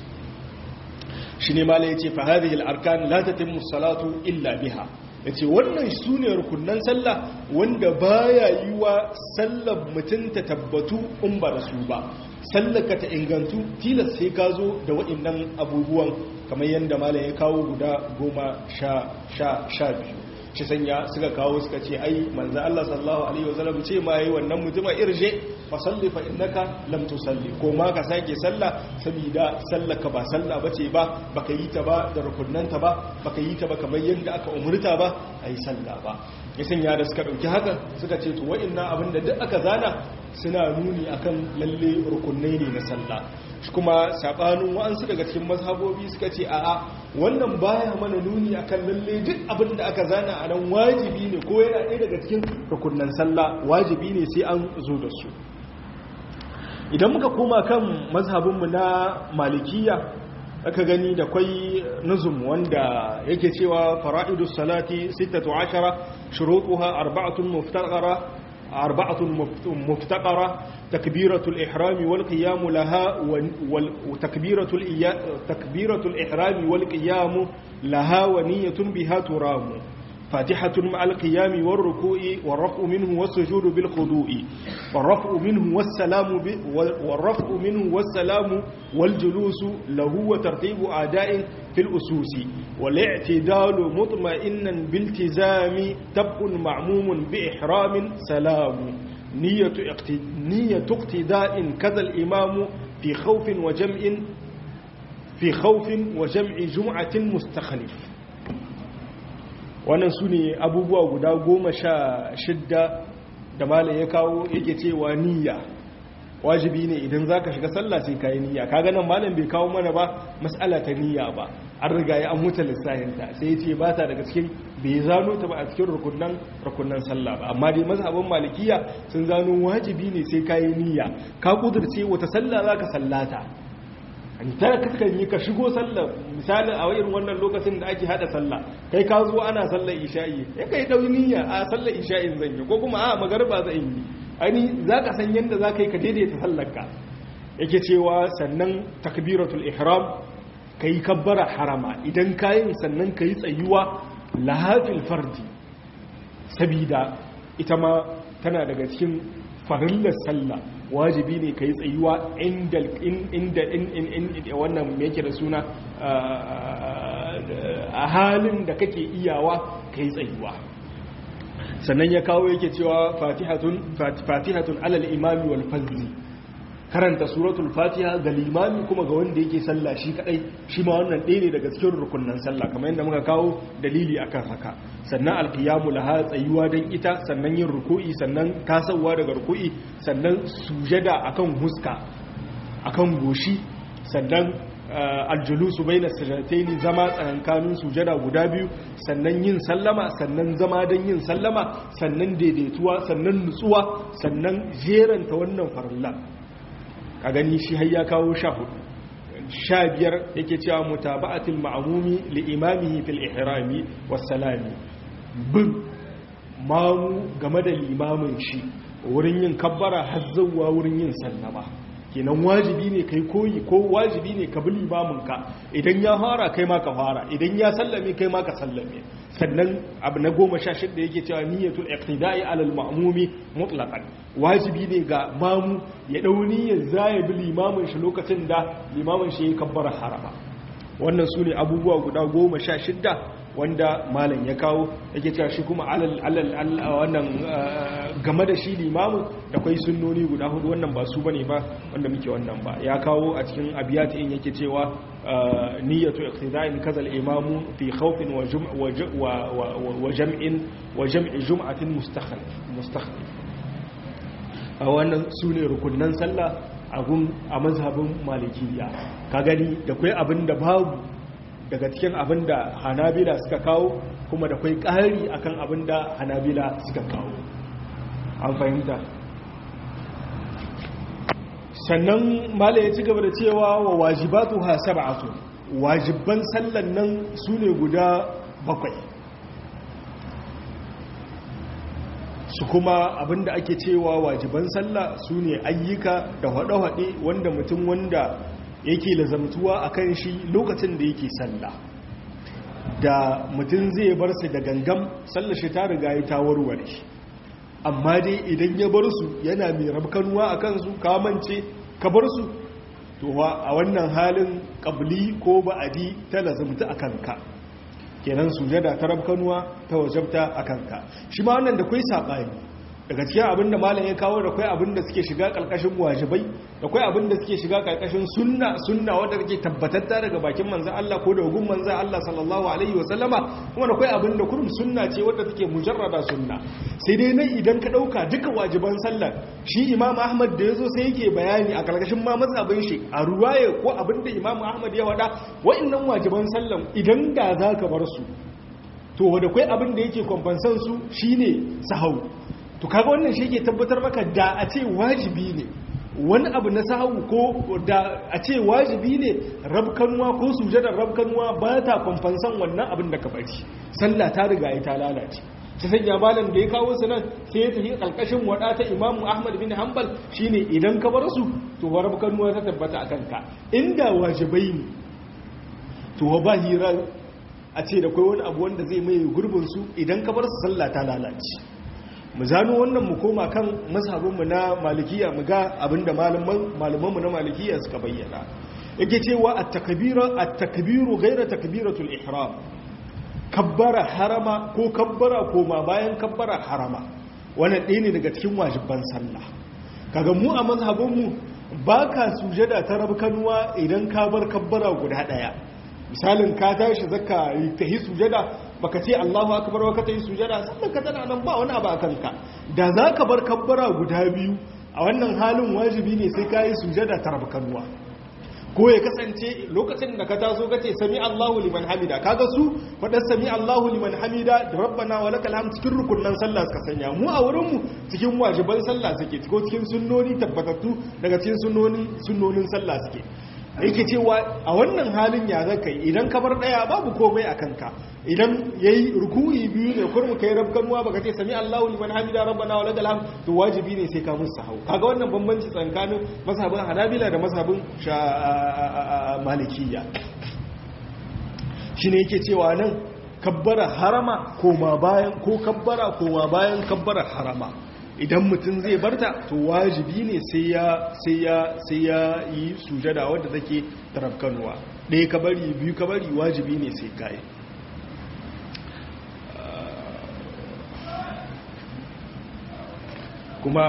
shine mala yace fa hadhihi al-arkan la tatimmu salatu illa biha yace wannan sune rukunnan sallah wanda baya yiwa sallar mutun ta tabbatu in ba da su ba sallaka ta ingantu tilas sai ka zo da waɗannan abubuwan kamar yadda malam ya kawo guda goma sha sha sha biyu shi sanya suka kawo suka ce ai manzo Allah sallallahu alaihi wasallam ce ma yayi wannan mutuma irje fa salli fa innaka lam tusalli ko ma ka sake sallah saboda sallaka ba sallah bace ba baka yi ta ba da rukunnanta ba baka yi ta ba kamar yadda aka umurta ba ai sallah ba ya sanya da suka dauki haka suka ce to wa'annan abinda duk aka zana suna nuni akan lalle rukunnai ne na sallah kuma sabanin wa'ansu daga cikin mazhabobi suka ce a'a wannan baya mana nuni akan lalle duk abin da aka zana a nan wajibi ne ko yana ɗaya daga cikin rukunnan sallah wajibi ne sai an zo da su idan muka koma kan mazhabinmu na malikiya aka gani da kwai nuzum wanda yake cewa fara'idus salati 16 shurutuha arba'atun muftaqara أربعة مفتقرة تكبيرة الإحرام والقيام لها وتكبيرة تكبيرة الإحرام والقيام لها ونية بها ترام فاتحة مع القيام والركوع والرفع منه والسجود بالخضوع والرفع منه والسلام والرفع منه والسلام والجلوس له وترتيب أعداء في الأسوس والاعتدال مطمئنا بالتزام تبق معموم بإحرام سلام نية نية اقتداء كذا الإمام في خوف وجمع في خوف وجمع جمعة مستخلف wannan su ne abubuwa guda goma sha shidda da malam ya kawo yake cewa niyya wajibi ne idan za ka shiga sallah sai ka yi niyya ka ganin malam bai kawo mana ba matsala ta niyya ba an riga ya an mutu lissahinta sai ya ce ba ta daga cikin bai zano ta ba a cikin rukunan rukunan sallah ba amma dai mazhabin malikiya sun zano wajibi ne sai ka yi niyya ka kudurce wata sallah za ka sallata ta kaskan yi ka shigo sallah misalin a irin wannan lokacin da ake hada sallah kai ka zo ana sallar isha'i ya kai dauyi niyya a sallar isha'in zan yi ko kuma a magarba zan yi ani za ka san yadda za ka yi ka daidaita sallarka yake cewa sannan takbiratul ihram kai kabbara harama idan kayin sannan kai tsayuwa lahafil fardi sabida ita ma tana daga cikin farillar sallah wajibi ne ka yi tsayuwa inda inda wannan me yake da suna a halin da kake iyawa ka yi tsayuwa sannan ya kawo yake cewa fatihatun alal imami wal fazzi karanta suratul fatiha ga limami kuma ga wanda yake sallah shi kadai shi ma wannan ɗaya ne daga cikin rukunnan sallah kamar yadda muka kawo dalili akan haka sannan alqiyamu laha tsayuwa dan ita sannan yin ruku'i sannan tasawa daga ruku'i sannan sujada akan huska akan goshi sannan aljulusu baina sajadataini zama tsakankanin sujada guda biyu sannan yin sallama sannan zama dan yin sallama sannan daidaituwa sannan nutsuwa sannan jeranta wannan farilla a gani shi har ya kawo sha hudu sha biyar yake cewa mutaba'atul ma'amumi li imamihi fil ihrami wassalami bin mamu game da limamin shi wurin yin kabbara har zuwa wurin yin sallama kenan wajibi ne kai koyi ko wajibi ne ka bi limaminka idan ya fara kai ma ka fara idan ya sallame kai ma ka sallame sannan abu na goma sha shidda yake cewa niyyatul iqtida'i alal ma'mumi mutlaqan wajibi ne ga mamu ya dau niyyar zaya bi limamin shi lokacin da limamin shi ya kabbara harama wannan su ne abubuwa guda goma sha shidda wanda malam ya kawo yake cewa shi kuma alal alal wannan game da shi limamin da kwai sunnoni guda hudu wannan ba su bane ba wanda muke wannan ba ya kawo a cikin abiyati in yake cewa niyyatu iqtida'in kazal imamu fi khawfin wa jum' wa jam'in wa jam'i jum'atin mustakhlif mustakhlif a wannan sune rukunnan sallah a gun a mazhabin malikiya ka gani da kwai abin da babu daga cikin abin da hanabila suka kawo kuma da kwai ƙari akan abin da hanabila suka kawo an fahimta sannan mala ya ci gaba da cewa wa wajibatu ha sab'atu wajibban sallan nan su ne guda bakwai su kuma abinda ake cewa wajiban sallah su ne ayyuka da haɗe-haɗe wanda mutum wanda yake lazamtuwa a kan shi lokacin da yake sallah da mutum zai bar su da gangam sallar shi ta riga ya ta warware amma dai idan ya bar su yana mai rabkanuwa a kansu kamance ka bar su to a wannan halin ƙabli ko ba'adi ta lazamta a kanka kenan sujada ta rabkanuwa ta wajabta a kanka shi ma wannan da kwai saɓani daga cikin abin da malam ya kawo da kwai abin da suke shiga ƙarƙashin wajibai da kwai abin da suke shiga ƙarƙashin sunna sunna wadda take tabbatatta daga bakin manzan Allah ko da hugun manzan Allah sallallahu alaihi wa sallama kuma da kwai abin da kurum sunna ce wadda take mujarrada sunna sai dai nan idan ka ɗauka duka wajiban sallar shi imam ahmad da ya zo sai yake bayani a ƙarƙashin ma mazhabin shi a ruwaye ko abin da imam ahmad ya faɗa wa'annan wajiban sallar idan da za ka bar su to wadda kwai abin da yake kwamfansan su shine sahau to kaga wannan shi ke tabbatar maka da a ce wajibi ne wani abu na sahu ko da a ce wajibi ne rabkanuwa ko sujadar rabkanuwa ba ta kwamfansan wannan abin da ka bari sallah ta riga ya ta lalace ta sanya malam da ya kawo su nan sai ya tafi kalkashin wada ta imamu ahmad bin hanbal shine idan ka bar su to rabkanuwa ta tabbata a kanka inda wajibai ne to ba hira a ce da kai wani abu wanda zai mai gurbin su idan ka bar su sallah ta lalace mu zano wannan mu koma kan masabinmu na malikiya mu ga abinda malamanmu na malikiya suka bayyana yake cewa at-takbiru ghayra takbiratul ihram kabbara harama ko kabbara koma bayan kabbara harama wannan ɗaya ne daga cikin wajibban sallah kaga mu a mazhabinmu baka sujada ta rabkanuwa idan ka bar kabbara guda ɗaya misalin ka tashi zaka tahi sujada baka ce Allahu akbar wa ka tayi sujada sannan ka tana nan ba wani abu a kanka da zaka bar kabbara guda biyu a wannan halin wajibi ne sai kai sujada ta rabkanuwa ko ya kasance lokacin da ka taso kace sami Allahu liman hamida kaga su fadar sami Allahu liman hamida da rabbana wa lakal hamd cikin rukunnan sallah suka sanya mu a wurin mu cikin wajiban sallah suke ko cikin sunnoni tabbatattu daga cikin sunnoni sunnonin sallah suke yake cewa a wannan halin ya zaka idan ka bar daya babu komai a kanka idan yayi ruku'i biyu ne kurmu kai rabkanuwa baka ce sami Allahu liman hamida rabbana wa lakal hamd to wajibi ne sai ka musu sahau kaga wannan bambanci tsakanin mazhabin Hanabila da mazhabin Malikiyya shi ne yake cewa nan kabbara harama koma bayan ko kabbara koma bayan kabbara harama idan mutum zai barta to wajibi ne sai ya sai ya sai ya yi sujada wadda take tarafkanuwa ɗaya kabari biyu kabari wajibi ne sai kai kuma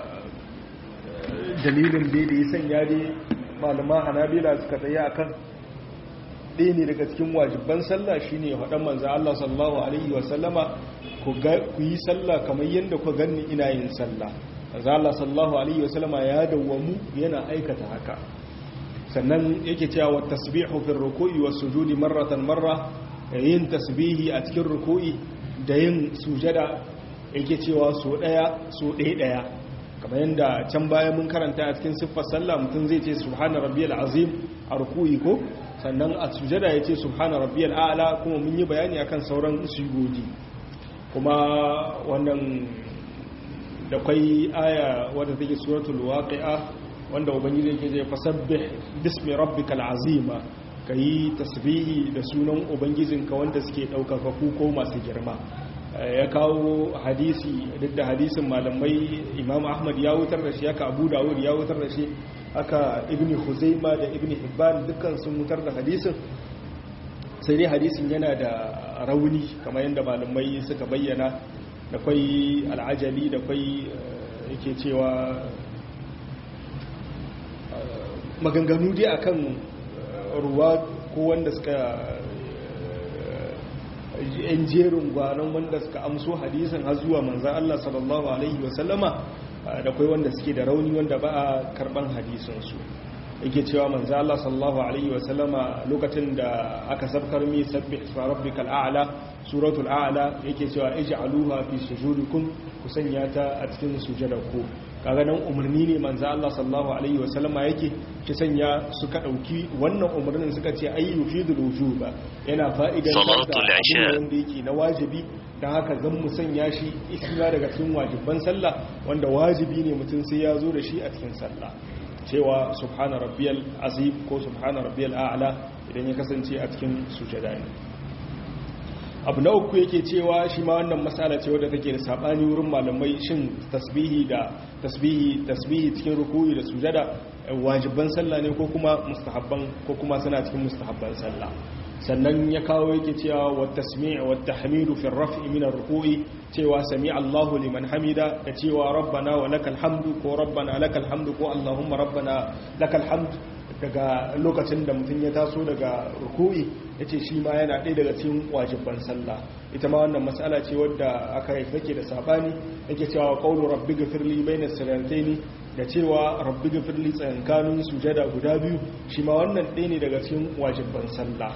dalilin da ya sanya dai malaman hanabila suka tsaye akan ɗaya ne daga cikin wajibban sallah shine faɗan manzo Allah sallallahu alaihi wasallama ku yi sallah kamar yadda ku ganni ina yin sallah manzo Allah sallallahu alaihi wasallama ya dawwamu yana aikata haka sannan yake cewa wa tasbihu fi ruku'i was sujudi marratan marra yin tasbihi a cikin ruku'i da yin sujada yake cewa so daya so ɗaya ɗaya kamar yadda can baya mun karanta a cikin siffar sallah mutum zai ce subhana rabbiyal azim a ruku'i ko sannan a sujada ya ce subhana rabbiyal a'la kuma mun yi bayani akan sauran sujudi kuma wannan da kwai aya wadda take suratul waqi'a wanda ubangiji yake ce fasabbih bismi rabbikal azima kayi tasbihi da sunan ubangijinka wanda suke daukaka ku ko masu girma ya kawo hadisi duk da hadisin malamai imam ahmad ya wutar da shi haka abu dawud ya wutar da shi haka ibn huzaima da ibn hibban dukkan sun wutar da hadisin sai dai hadisin yana da rauni kamar yadda malamai suka bayyana da kwai al'ajali da kwai yake cewa maganganu dai akan ruwa ko wanda suka yan jerin gwanon wanda suka amso hadisin har zuwa manzan Allah sallallahu Alaihi wasallama da kwai wanda suke da rauni wanda ba a karban hadisinsu yake cewa manzan Allah sallallahu Alaihi wasallama lokacin da aka sabkar mi sabbi rabbikal a'la suratul a'la yake cewa ij'aluha fi sujudikum ku sanya ta a cikin sujudarku kaga nan umarni ne manzo Allah sallallahu alaihi wasallama yake ki sanya suka dauki wannan umarnin suka ce ay yufidul wujuba yana fa'idan salatul isha wanda yake na wajibi dan haka zan mu sanya shi isma daga cikin wajibban sallah wanda wajibi ne mutum sai ya zo da shi a cikin sallah cewa subhana rabbiyal azim ko subhana rabbiyal a'la idan ya kasance a cikin sujada ne abu na uku yake cewa shi ma wannan matsala ce wadda take da sabani wurin malamai shin tasbihi da tasbihi tasbihi cikin ruku'i da sujada wajiban sallah ne ko kuma mustahabban ko kuma suna cikin mustahabban sallah sannan ya kawo yake cewa wa tasmi' wa tahmidu fi raf'i min ar-ruku'i cewa sami Allahu liman hamida da cewa rabbana wa lakal hamdu ko rabbana lakal hamdu ko allahumma rabbana lakal hamdu daga lokacin da mutum ya taso daga ruku'i ya ce shi ma yana ɗaya daga cikin wajibban sallah ita ma wannan matsala ce wadda aka yi take da saɓani yake cewa ƙaunar rabbi gafirli bai na ne da cewa rabbi gafirli tsayankanin sujada guda biyu shi ma wannan ɗaya ne daga cikin wajibban sallah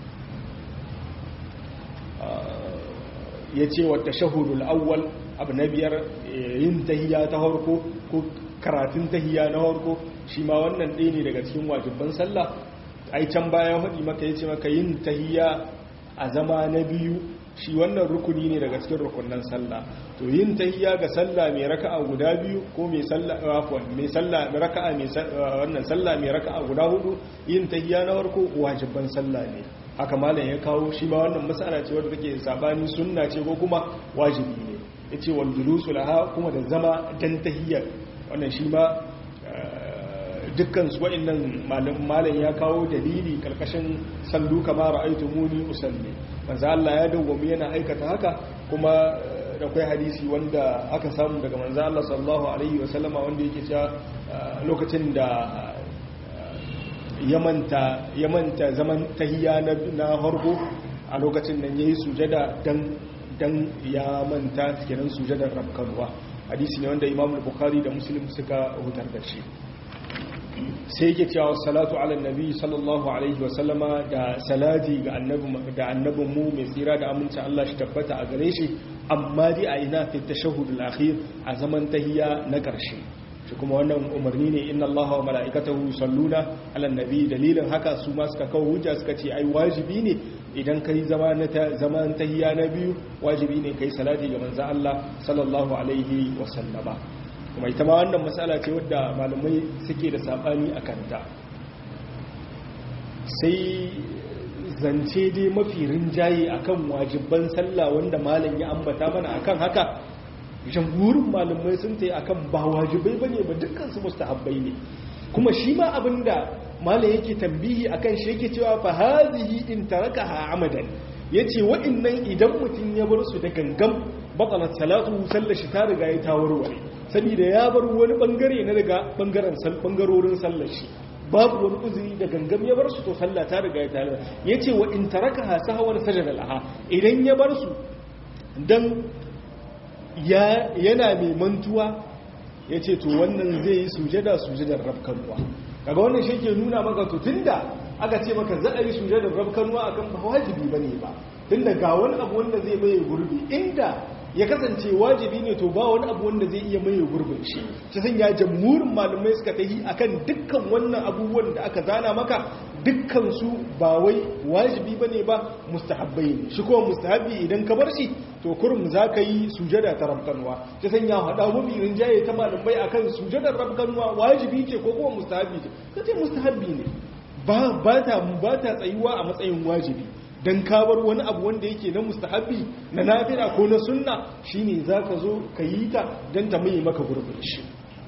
ya ce wata shahudul awwal abu na biyar yin tahiya ta harko ko karatun tahiya na harko shi ma wannan ɗaya ne daga cikin wajibban sallah ai can baya haɗi maka ya ce maka yin tahiya a zama na biyu shi wannan rukuni ne daga cikin rukunan sallah to yin tahiya ga sallah mai raka'a guda biyu ko mai sallah afwan mai sallah mai raka'a mai wannan sallah mai raka'a guda hudu yin tahiya na farko wajibban sallah ne haka malam ya kawo shi ma wannan mas'ala ce wadda take sabani sunna ce ko kuma wajibi ne yace wal julusu laha kuma da zama dan tahiyya wannan shi ma dukkan su wa'annan malam ya kawo dalili karkashin sallu kama ra'aytu muni usalli manzo Allah ya dawwami yana aikata haka kuma da kai hadisi wanda aka samu daga manzo Allah sallallahu alaihi wasallama wanda yake cewa lokacin da yamanta yamanta zaman tahiyya na na harko a lokacin nan yayi sujada dan dan ya manta kenan sujadar rabkanwa hadisi ne wanda Imam Bukhari da Muslim suka hutar da shi sai yake cewa salatu ala nabi sallallahu alaihi wasallama da salati ga annabi da annabin mu mai tsira da aminci Allah shi tabbata a gare shi amma dai a ina fi tashahhud al-akhir a zaman tahiyya na karshe shi kuma wannan umarni ne inna Allah wa mala'ikatahu yusalluna ala nabi dalilin haka su ma suka kawo hujja suka ce ai wajibi ne idan kai zama na zaman tahiyya na biyu wajibi ne kai salati ga manzo Allah sallallahu alaihi wasallama kuma ita ma wannan matsala ce wadda malamai suke da sabani a kanta sai zance dai mafi rinjaye akan wajibban sallah wanda malam ya ambata mana akan haka jamhurin malamai sun ta yi akan ba wajibai ba ne ba dukkansu mustahabbai ne kuma shi ma abinda malam yake tambihi akan shi yake cewa fa hazihi in tarakaha amadan yace wa'annan idan mutum ya bar su da gangan batalat salatu sallar shi ta riga ya ta warware saboda ya bar wani bangare na daga bangaren bangarorin sallar shi babu wani uzuri da gangam ya bar su to sallah ta riga ya ta yace wa in tarakaha sahwan sajada laha idan ya bar su dan yana mai mantuwa ya ce to wannan zai yi sujada sujadar rafkanuwa kaga wannan shi ke nuna maka to tunda aka ce maka za a yi sujadar rafkanuwa akan ba wajibi ba ne ba tunda ga wani abu wanda zai maye gurbi inda ya kasance wajibi ne to ba wani abu wanda zai iya maye gurbin shi ta sanya jamhurin malamai suka tahi akan dukkan wannan abubuwan da aka zana maka dukkan su ba wai wajibi bane ba mustahabbai ne shi kuma mustahabbi idan ka bar shi to kurum za ka yi sujada ta rabkanwa ta sanya hada mafi rinjaye ta malamai akan sujadar rabkanwa wajibi ce ko kuma mustahabbi ce ka ce mustahabbi ne ba ta ba ta tsayuwa a matsayin wajibi dan kabar wani abu wanda yake na mustahabbi na nafila ko na sunna shine zaka zo ka yi ta dan ta mai maka gurbin shi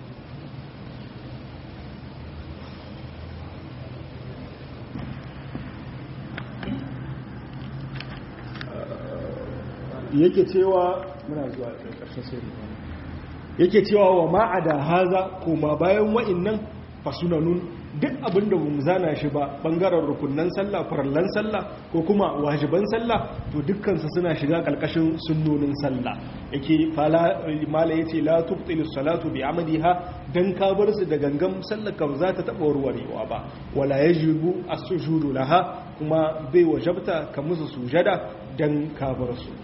yake cewa muna zuwa ƙarshen sai yake cewa wa ma'ada haza kuma bayan wa'innan fasunanun duk abin da bamu zana shi ba bangaren rukunnan sallah farallan sallah ko kuma wajiban sallah to dukkansu suna shiga kalkashin sunnonin sallah yake fala mala yace la tubtilu salatu bi amadiha dan ka bar su da gangan sallar ka za ta taba warwarewa ba wala yajibu as-sujudu laha kuma bai wajabta ka musu sujada dan ka bar su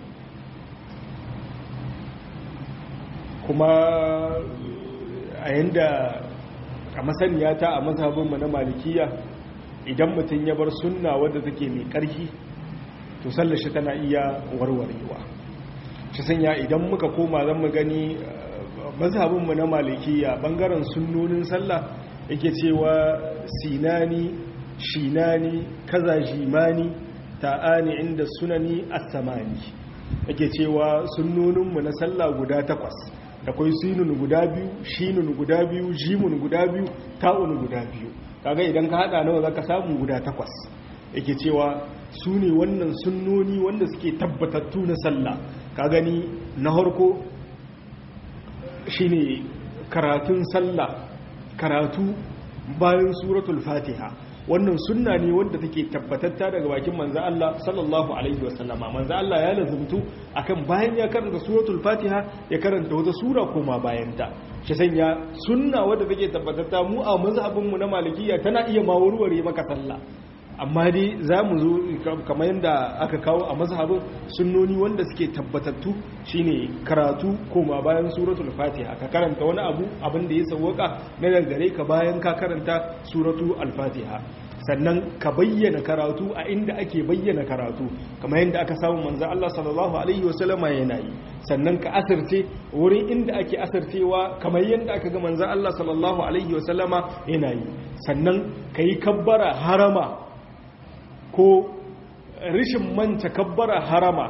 kuma a yanda a masaniya ta a mazhabinmu na malikiya idan mutum ya bar sunna wadda take mai ƙarfi to sallashi tana iya warwarewa shi sanya idan muka koma zan mu gani mazhabinmu na malikiya bangaren sunnonin sallah yake cewa sinani shinani kaza jimani ta'ani inda sunani as-samani yake cewa sunnoninmu na sallah guda takwas akwai sinun guda biyu shinun guda biyu jimun guda biyu ta'un guda biyu kaga idan ka hada nawa zaka samu guda takwas yake cewa su ne wannan sunnoni wanda suke tabbatattu na sallah ka gani na harko shine karatun sallah karatu bayan suratul fatiha wannan sunna ne wanda take tabbatatta daga bakin manzo Allah sallallahu alaihi wasallama manzo Allah ya lazumtu akan bayan ya karanta suratul Fatiha ya karanta wata sura koma bayan ta shi sanya sunna wanda take tabbatatta mu a mazhabin mu na Malikiya tana iya mawurware maka sallah amma dai zamu zo kamar yanda aka kawo a mazhabin sunnoni wanda suke tabbatattu shine karatu koma bayan suratul Fatiha ka karanta wani abu abin da ya sawwaka na gare ka bayan ka karanta suratu al-Fatiha sannan ka bayyana karatu a inda ake bayyana karatu kamar yadda aka samu manzo Allah sallallahu alaihi wasallama yana yi sannan ka asirce wurin inda ake asircewa kamar yadda aka ga manzo Allah sallallahu alaihi wasallama yana yi sannan kai kabbara harama ko rishin manta kabbara harama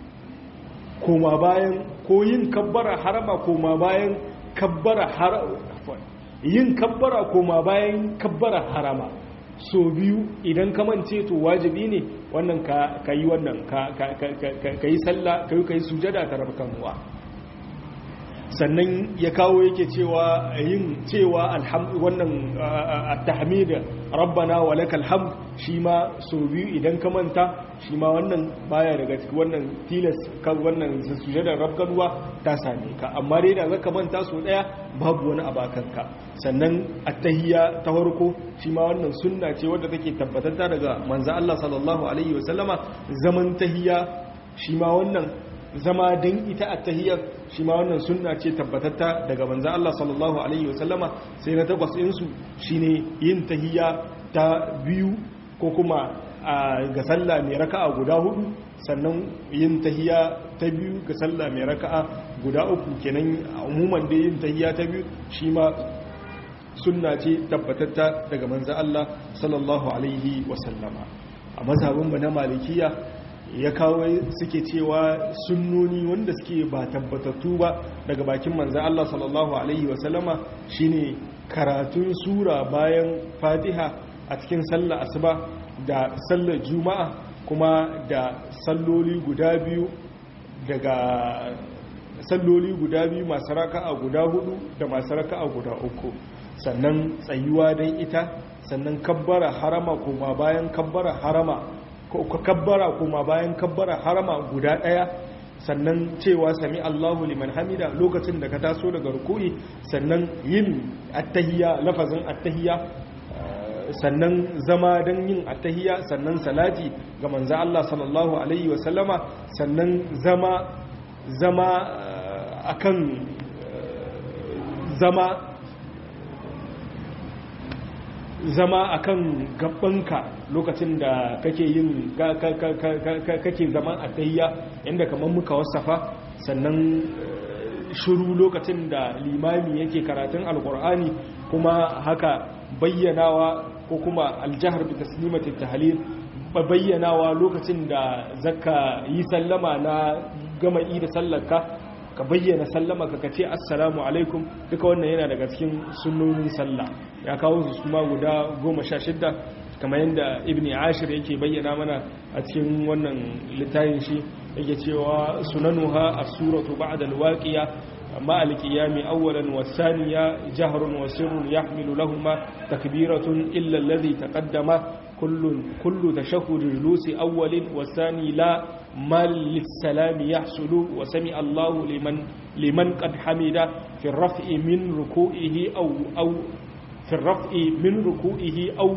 koma bayan ko yin kabbara harama koma bayan kabbara harama yin kabbara koma bayan kabbara harama so biyu idan ka mance to wajibi ne wannan ka yi wannan ka yi sallah ka yi ka yi sujada ta rabkanuwa sannan ya kawo yake cewa yin cewa wannan at-tahmid rabbana wa lakal hamd shi ma so biyu idan ka manta shi ma wannan baya daga cikin wannan tilas kan wannan sujadar rabkanuwa ta same ka amma dai da zaka manta so daya babu wani abakanka sannan attahiyya ta farko shi ma wannan sunna ce wadda take tabbatatta daga manzo Allah sallallahu alaihi wasallama zaman tahiyya shi ma wannan zama dan ita attahiyyar shi ma wannan sunna ce tabbatatta daga manzo Allah sallallahu alaihi wasallama sai na takwas din su shine yin tahiyya ta biyu ko kuma ga sallah mai raka'a guda hudu sannan yin tahiya ta biyu ga sallah mai raka'a guda uku kenan umuman da yin tahiya ta biyu shi ma sunna ce tabbatatta daga manzo Allah sallallahu alaihi wasallama a mazhabin na malikiya ya kawo suke cewa sunnoni wanda suke ba tabbatattu ba daga bakin manzan Allah sallallahu alaihi wasallama shine karatun sura bayan fatiha a cikin sallar asuba da sallar juma'a kuma da salloli guda biyu daga salloli guda biyu masu raka'a guda hudu da masu raka'a guda uku sannan tsayuwa don ita sannan kabbara harama kuma bayan kabbara harama ko kabbara kuma bayan kabbara harama guda daya sannan cewa sami Allahu liman hamida lokacin da ka taso daga ruku'i sannan yin attahiyya lafazin attahiyya sannan zama don yin attahiyya sannan salati ga manzo Allah sallallahu alaihi wasallama sannan zama zama akan zama zama akan gabanka lokacin da kake yin kake zaman attahiyya inda kamar muka wasafa sannan shiru lokacin da limami yake karatun alkur'ani kuma haka bayyanawa ko kuma aljahar bi taslimatit tahlil bayyanawa lokacin da zaka yi sallama na gama yi da sallarka ka bayyana sallama ka kace assalamu alaikum duka wannan yana daga cikin sunnonin sallah ya kawo su kuma guda 16 kamar yadda ibn ashir yake bayyana mana a cikin wannan littafin shi yake cewa sunanuha as-suratu ba'da al-waqiya مع القيام أولا والثانية جهر وسر يحمل لهما تكبيرة إلا الذي تقدم كل, كل تشهد جلوس أول والثاني لا ما للسلام يحصل وسمع الله لمن, لمن قد حمد في الرفع من ركوئه أو, أو في الرفع من ركوئه أو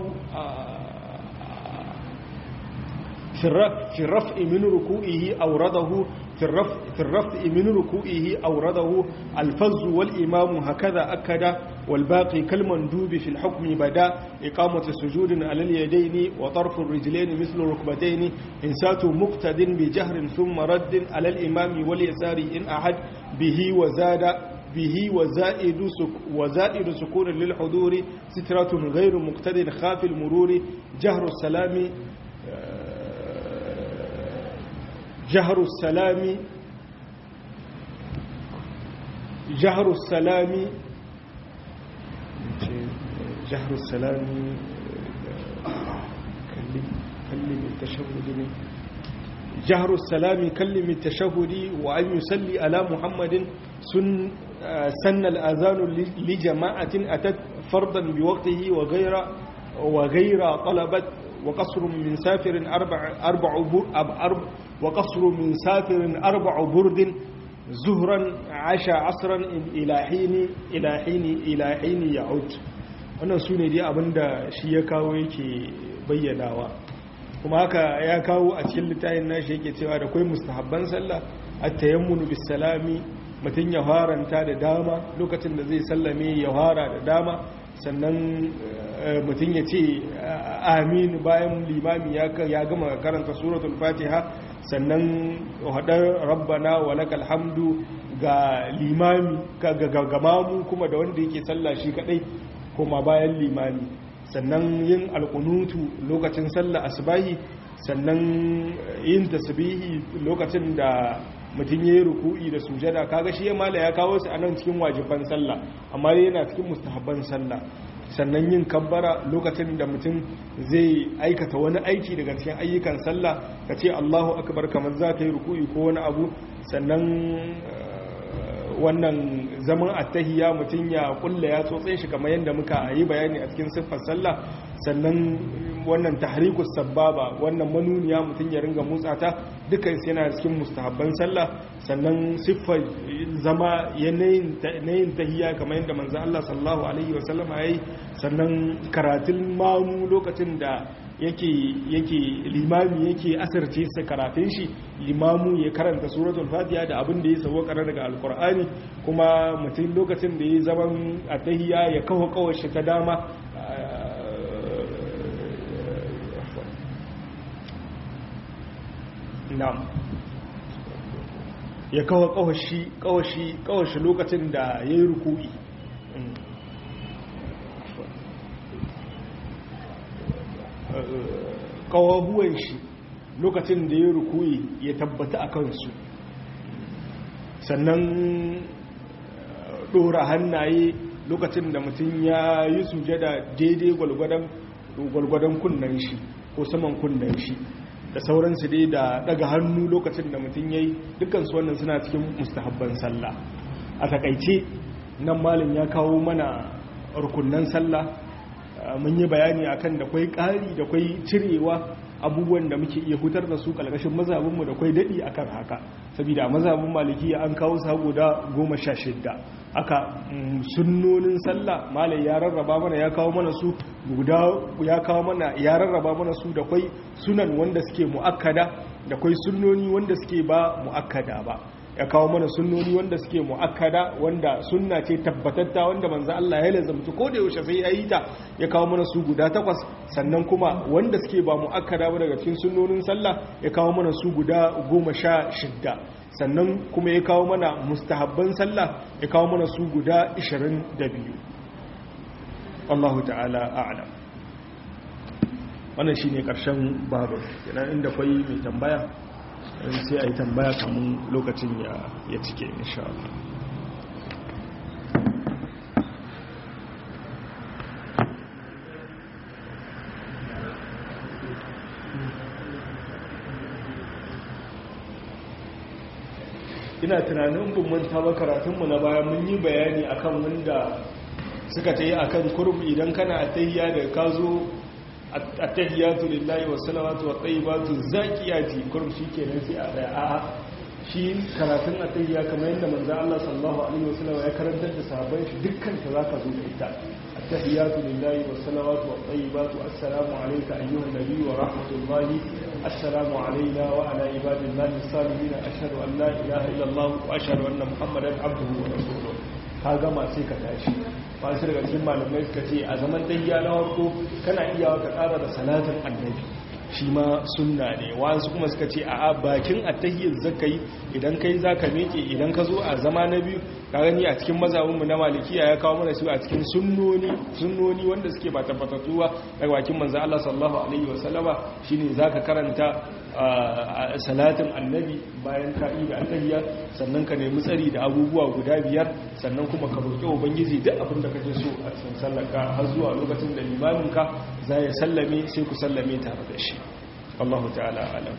في الرفع من ركوئه أورده في الرفع, في الرفع من ركوئه أورده الفز والإمام هكذا أكد والباقي كالمندوب في الحكم بدا إقامة سجود على اليدين وطرف الرجلين مثل ركبتين إنسات مقتد بجهر ثم رد على الإمام واليسار إن أحد به وزاد به وزائد سك وزائد سكون للحضور سترة غير مقتد خاف المرور جهر السلام جهر السلام جهر السلام جهر السلام كلم كلم التشهد جهر السلام كلم التشهد وأن يصلي على محمد سن سن الأذان لجماعة أتت فرضا بوقته وغير وغير طلبت وقصر من سافر أربع أربع أربع وقصر من سافر أربع برد زهرا عشا عصرا إلى حين إلى حين إلى حين يعود wannan su ne dai abinda shi ya kawo yake bayyanawa kuma haka ya kawo a cikin littafin nashi yake cewa da kwai mustahabban sallah at-tayammunu bis salami mutun ya haranta da dama lokacin da zai sallame ya hara da dama sannan mutum ya ce amin bayan limami ya gama karanta suratul fatiha sannan haɗar rabbana wa lakal hamdu ga limami ga mamu kuma da wanda yake sallah shi kadai kuma bayan limami sannan yin alkunutu lokacin sallah asbahi sannan yin tasbihi lokacin da mutum ya yi ruku'i da sujada kaga shi ya mala ya kawo su a nan cikin wajiban sallah amma yana cikin mustahabban sallah sannan yin kabbara lokacin da mutum zai aikata wani aiki daga cikin ayyukan sallah ka ce allahu akbar kamar za ka yi ruku'i ko wani abu sannan wannan zaman attahiya mutum ya kulla ya tsotse shi kamar yadda muka yi bayani a cikin siffar sallah sannan wannan tahrikus sababa wannan manuniya mutum ya ringa motsa ta dukkan yana cikin mustahabban sallah sannan siffar zama yanayin tahiya kamar yadda manzo Allah sallallahu alaihi wasallam yayi sannan karatun mamu lokacin da yake yake limami yake asirce sa karatun shi limamu ya karanta suratul fatiha da abin da ya sauwa karar daga alkur'ani kuma mutum lokacin da ya zaman atahiya ya kawo kawar shi ta dama na'am ya kawo kawashi kawashi kawashi lokacin da ya yi ruku'i kawabuwan shi lokacin da ya rukuyi ya tabbata a kansu sannan dora hannaye lokacin da mutum ya yi sujada daidai gwalgwadon kunnen shi ko saman kunnen shi da sauransu dai da daga hannu lokacin da mutum ya yi dukansu wannan suna cikin mustahabban sallah a takaice nan malin ya kawo mana rukunan sallah mun yi bayani akan da kwai ƙari da kwai cirewa abubuwan da muke iya hutar da su ƙalƙashin mazabinmu da kwai daɗi akan haka saboda mazabin malikiya an kawo sa guda goma sha shidda aka sunnonin sallah malai ya rarraba mana ya kawo mana su guda ya kawo mana ya rarraba mana su da kwai sunan wanda suke muakkada da kwai sunnoni wanda suke ba muakkada ba ya kawo mana sunnoni wanda suke muakkada wanda sunna ce tabbatatta wanda manzo Allah ya lazamta ko da yaushe sai ya yi ta ya kawo mana su guda takwas sannan kuma wanda suke ba muakkada ba daga cikin sunnonin sallah ya kawo mana su guda goma sha shidda sannan kuma ya kawo mana mustahabban sallah ya kawo mana su guda 22 Allah ta'ala a'lam wannan shine karshen babu kenan inda kwai mai tambaya sai a yi tambaya kamun lokacin ya cike insha Allah ina tunanin bin manta ba karatunmu na baya mun yi bayani akan wanda suka ta yi akan kurbi idan kana atayya da ka zo attahiyatu lillahi wa salawatu wa tayyibatu zakiyati kurbi shikenan sai a daya a'a shi karatun atayya kamar yadda manzo Allah sallallahu alaihi wasallam ya karantar da sahabbai shi dukkan ta zaka zo da ita attahiyatu lillahi wa salawatu wa tayyibatu assalamu alayka ayyuhan nabiy wa rahmatullahi assalamu alayna wa ala ibadillahi salihin ashhadu an la ilaha illa allah wa ashhadu anna muhammadan abduhu wa rasuluhu ka gama sai ka tashi masu daga cikin malamai suka ce a zaman dayya na farko kana iya ka ƙara da salatin annabi shi ma sunna ne wasu kuma suka ce a bakin attahiyyar zakai idan kai zaka meke idan ka zo a zama na biyu ka gani a cikin mazhabinmu na malikiya ya kawo mana su a cikin sunnoni sunnoni wanda suke ba tabbatattu ba daga bakin manzo Allah sallallahu alaihi wasallama shine zaka karanta salatin annabi bayan ka yi da attahiyya sannan ka nemi tsari da abubuwa guda biyar sannan kuma ka roƙi ubangiji duk abin da kake so a cikin sallarka har zuwa lokacin da limaminka za ya sallame sai ku sallame tare da shi Allah ta'ala alam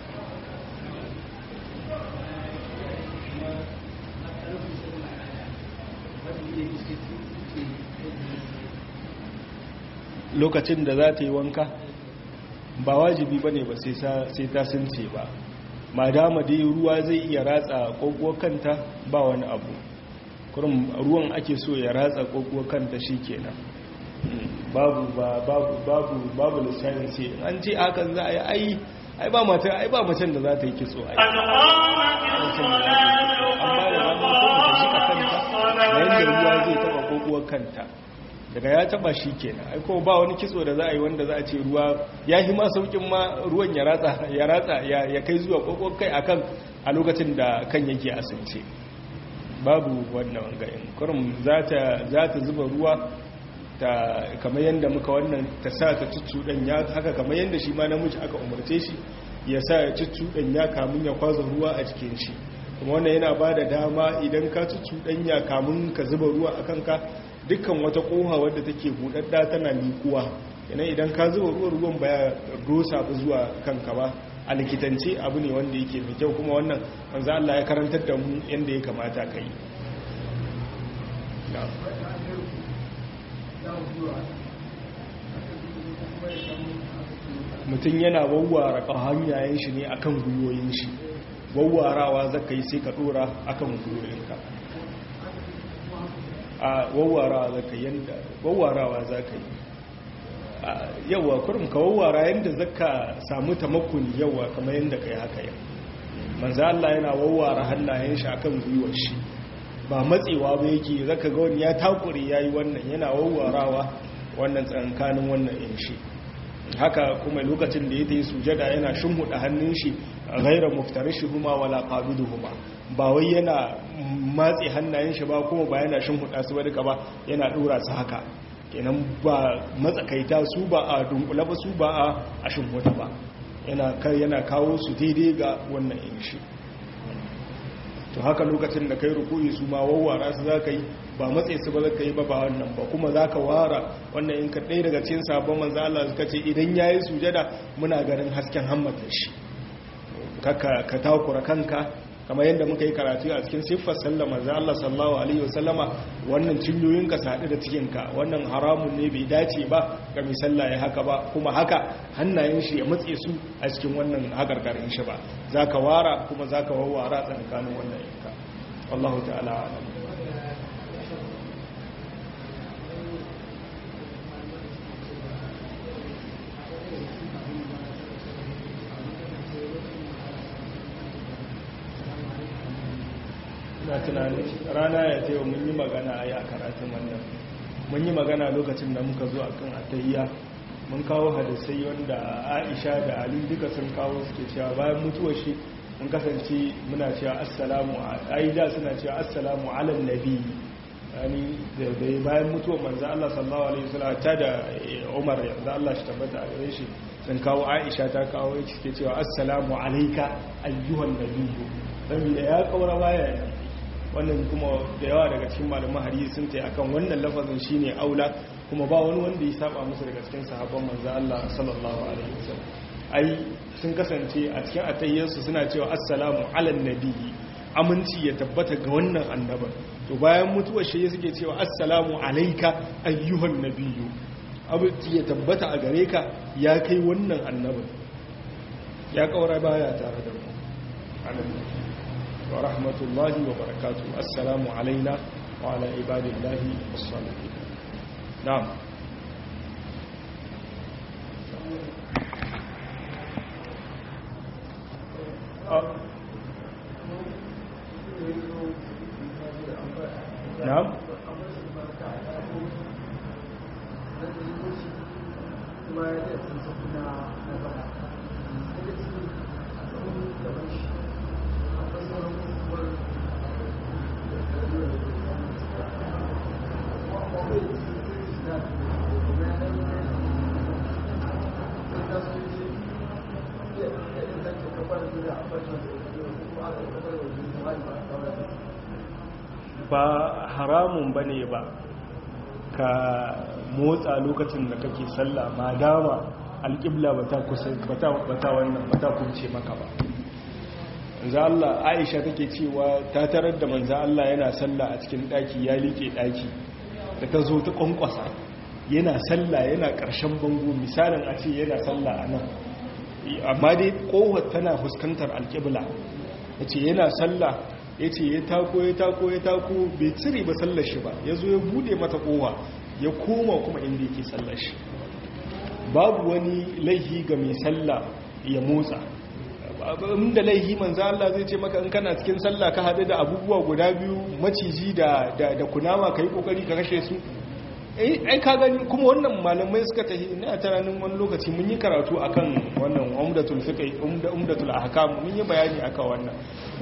lokacin da za ta yi wanka ba wajibi ba ne ba sai ta sunce ba ma dama dai ruwa zai iya ratsa ƙoƙo kanta ba wani abu kurum ruwan ake so ya ratsa ƙoƙo kanta shi kenan babu babu babu babu lissafin sai an ce hakan za a yi ai ai ba mata ai ba macen da za ta yi kitso ai amma da ranar kuma ta shi kanta yayin da ruwa zai taba ƙoƙo kanta daga ya taba shi kenan ai kuma ba wani kitso da za a yi wanda za a ce ruwa ya yi ma saukin ma ruwan ya ratsa ya ratsa ya kai zuwa kokon kai akan a lokacin da kan yake asirce babu wannan wangayin kurum za ta zuba ruwa ta kamar yadda muka wannan ta sa ta cuccuɗan ya haka kamar yadda shi ma namiji aka umarce shi ya sa ya cuccuɗan ya kamun ya kwaza ruwa a cikin shi kuma wannan yana ba da dama idan ka cuccuɗan ya kamun ka zuba ruwa a kanka dukkan wata koha wadda take budadda tana liƙuwa yana idan ka zuba ruwan ruwan baya dosa ba zuwa kanka ba a likitance abu ne wanda yake mai kyau kuma wannan wanzu Allah ya karantar da mu yadda ya kamata ka yi mutum yana wawwara hanyayen shi ne akan gwiwoyin shi wawwarawa zaka yi sai ka dora akan gwiwoyinka a wawwarawa za ka yanda wawwarawa za ka yi yawa kurum ka wawwara yadda za ka samu tamakuni yawa kamar yadda ka yi haka yau manza Allah yana wawwara hannayen shi akan gwiwar shi ba matsewa ba yake zaka ga wani ya takure yayi wannan yana wawwarawa wannan tsankanin wannan in shi haka kuma lokacin da ya yi sujada yana shimhuda hannun shi ghaira muftarishihuma wala qabiduhuma ba wai yana matse hannayen shi ba kuma ba yana shimhuda su ba duka ba yana dora su haka kenan ba matsakaita su ba a dunkula ba su ba a shimhuda ba yana kawo su daidai ga wannan in shi to haka lokacin da kai rukuyi su ma wawwara su za ka yi ba matsayi su ba za ka yi ba ba wannan ba kuma za ka wara wannan in ka ɗaya daga cikin sabon manzo Allah suka ce idan ya yi sujada muna ganin hasken hammatar shi ka takura kanka kamar yadda muka yi karatu a cikin siffar sallar manzo Allah sallallahu alaihi wasallama wannan cinyoyin ka sadu da cikin ka wannan haramun ne bai dace ba ga mai sallah ya haka ba kuma haka hannayen shi ya matse su a cikin wannan hakarkarin shi ba zaka wara kuma zaka wawwara tsakanin wannan yanka wallahu ta'ala alam na tunanin rana ya ce mun yi magana a yi a karatun wannan mun yi magana lokacin da muka zo akan atayya mun kawo hadisai wanda aisha da ali duka sun kawo suke cewa bayan mutuwar shi mun kasance muna cewa assalamu aida suna cewa assalamu ala nabi yani da bayan mutuwar manzo Allah sallallahu alaihi wasallam ta da Umar yanzu Allah shi tabbata a gare shi sun kawo Aisha ta kawo yake suke cewa assalamu alayka ayyuhan nabiyyu saboda ya kaura baya wannan kuma da yawa daga cikin malaman hadisi sun tayi akan wannan lafazin shine aula kuma ba wani wanda ya saba musu daga cikin sahabban manzo Allah sallallahu alaihi wasallam ai sun kasance a cikin atayyarsu suna cewa assalamu ala nabiyyi aminci ya tabbata ga wannan annaban to bayan mutuwar shi suke cewa assalamu alayka ayyuhan nabiyyu aminci ya tabbata a gare ka ya kai wannan annaban ya kaura baya tare da mu amin ورحمة الله وبركاته السلام علينا وعلى عباد الله الصالحين نعم نعم ba haramun ba ne ba ka motsa lokacin da kake sallah ma dama alƙibla ba ta wannan ba ta kunce maka ba manzo Allah Aisha take cewa ta tarar da manzo Allah yana sallah a cikin daki ya like daki da ta zo ta kwankwasa yana sallah yana ƙarshen bango misalin a ce yana sallah a nan amma dai kowar tana fuskantar alƙibla yace yana sallah ya ce ya tako ya tako ya tako bai cire ba sallar shi ba ya zo ya bude mata kowa ya koma kuma inda yake sallar shi babu wani laihi ga mai sallah ya motsa inda laihi manzo Allah zai ce maka in kana cikin sallah ka haɗu da abubuwa guda biyu maciji da da kunama kai kokari ka kashe su ai ka gani kuma wannan malamai suka tafi ina tunanin wani lokaci mun yi karatu akan wannan umdatul fiqh umdatul ahkam mun yi bayani akan wannan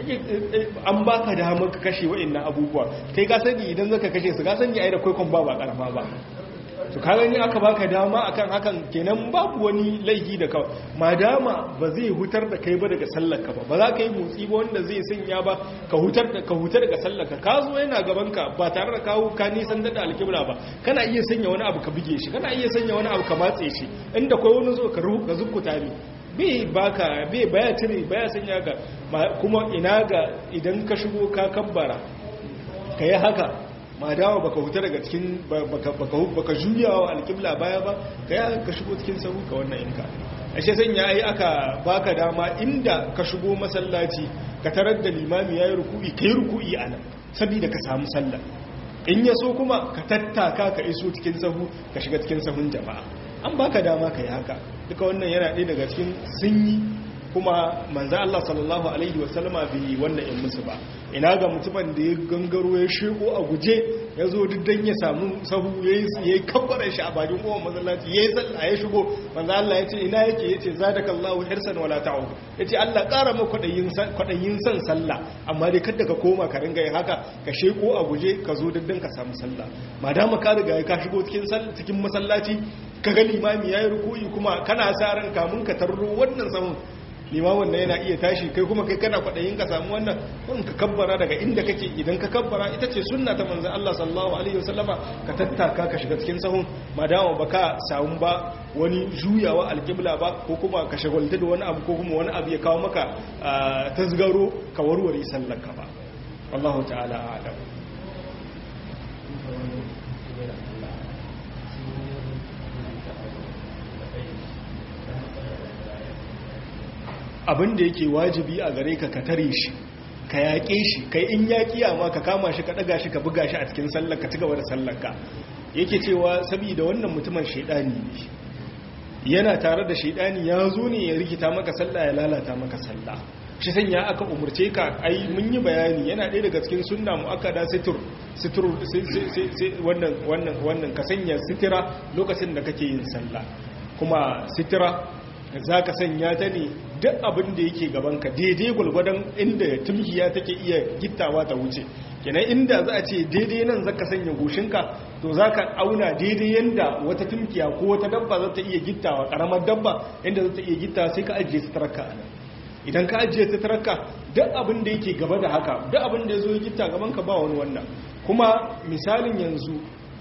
an baka damar ka kashe wa'annan abubuwa kai ka sani idan zaka kashe su ka sani ai da kwaikon ba ba karama ba to ka gani aka baka dama akan hakan kenan babu wani laifi da kawai madama ba zai hutar da kai ba daga sallarka ba ba za ka yi motsi ba wanda zai sanya ba ka hutar da ka hutar daga sallarka ka zo yana gaban ka ba tare da kawo ka nisan da alkibla ba kana iya sanya wani abu ka buge shi kana iya sanya wani abu ka matse shi inda kai wani zo ka ruhu ka zukkuta ne bai baka bai baya cire baya sanya ka kuma ina ga idan ka shigo ka kabbara ka yi haka ma dawa baka huta daga cikin baka juyawa alƙibla baya ba ka yi ka shigo cikin sahu ka wannan inka ashe sanya yi aka baka dama inda ka shigo masallaci ka tarar da limami ya yi ruku'i ka yi ruku'i a nan saboda ka samu sallah in ya so kuma ka tattaka ka iso cikin sahu ka shiga cikin sahun jama'a an baka dama ka yi haka duka wannan yana ɗaya daga cikin sunyi kuma manzo Allah sallallahu alaihi wasallama bai wannan in musu ba ina ga mutumin da ya gangaro ya sheko a guje ya zo diddan ya samu sahu yayi yayi kabbara shi a bakin kowa masallaci yayi sallah ya shigo manzo Allah ya ce ina yake yace zadakallahu hirsan wala ta'ud yace Allah ƙara maka kwadayin kwadayin san sallah amma dai kada ka koma ka ringa yin haka ka sheko a guje ka zo diddan ka samu sallah madama ka riga ka shigo cikin cikin masallaci kaga limami yayi ruku'i kuma kana sa ran kamun ka tarro wannan sahun limamin na yana iya tashi kai kuma kai kana kwaɗayin ka samu wannan kun ka kabbara daga inda kake idan ka kabbara ita ce sunna ta manzan Allah sallallahu alaihi wasallama ka tattaka ka shiga cikin sahun madama baka samu ba wani juyawa alƙibla ba ko kuma ka shagalta da wani abu ko kuma wani abu ya kawo maka tasgaro ka warware sallar ka ba wallahu ta'ala a'lam abin da yake wajibi a gare ka ka tare shi ka yaƙe shi kai in yaƙiya ma ka kama shi ka ɗaga shi ka buga shi a cikin sallar ka cigaba da sallar ka yake cewa saboda wannan mutumin shaidani ne yana tare da shaidani ya zo ne ya rikita maka sallah ya lalata maka sallah shi sanya aka umurce ka ai mun yi bayani yana ɗaya daga cikin sunna mu aka da situr situr wannan wannan wannan ka sanya sitira lokacin da kake yin sallah kuma sitira za ka sanya ta ne duk abin da yake gabanka daidai gwalgwadon inda tumkiya take iya gittawa ta wuce kenan inda za a ce daidai nan za ka sanya goshinka to za ka auna daidai yadda wata tumkiya ko wata dabba za ta iya gittawa karamar dabba inda za ta iya gittawa sai ka ajiye suturarka a nan idan ka ajiye suturarka duk abin da yake gaba da haka duk abin da ya zo ya gitta gabanka ba wani wannan kuma misalin yanzu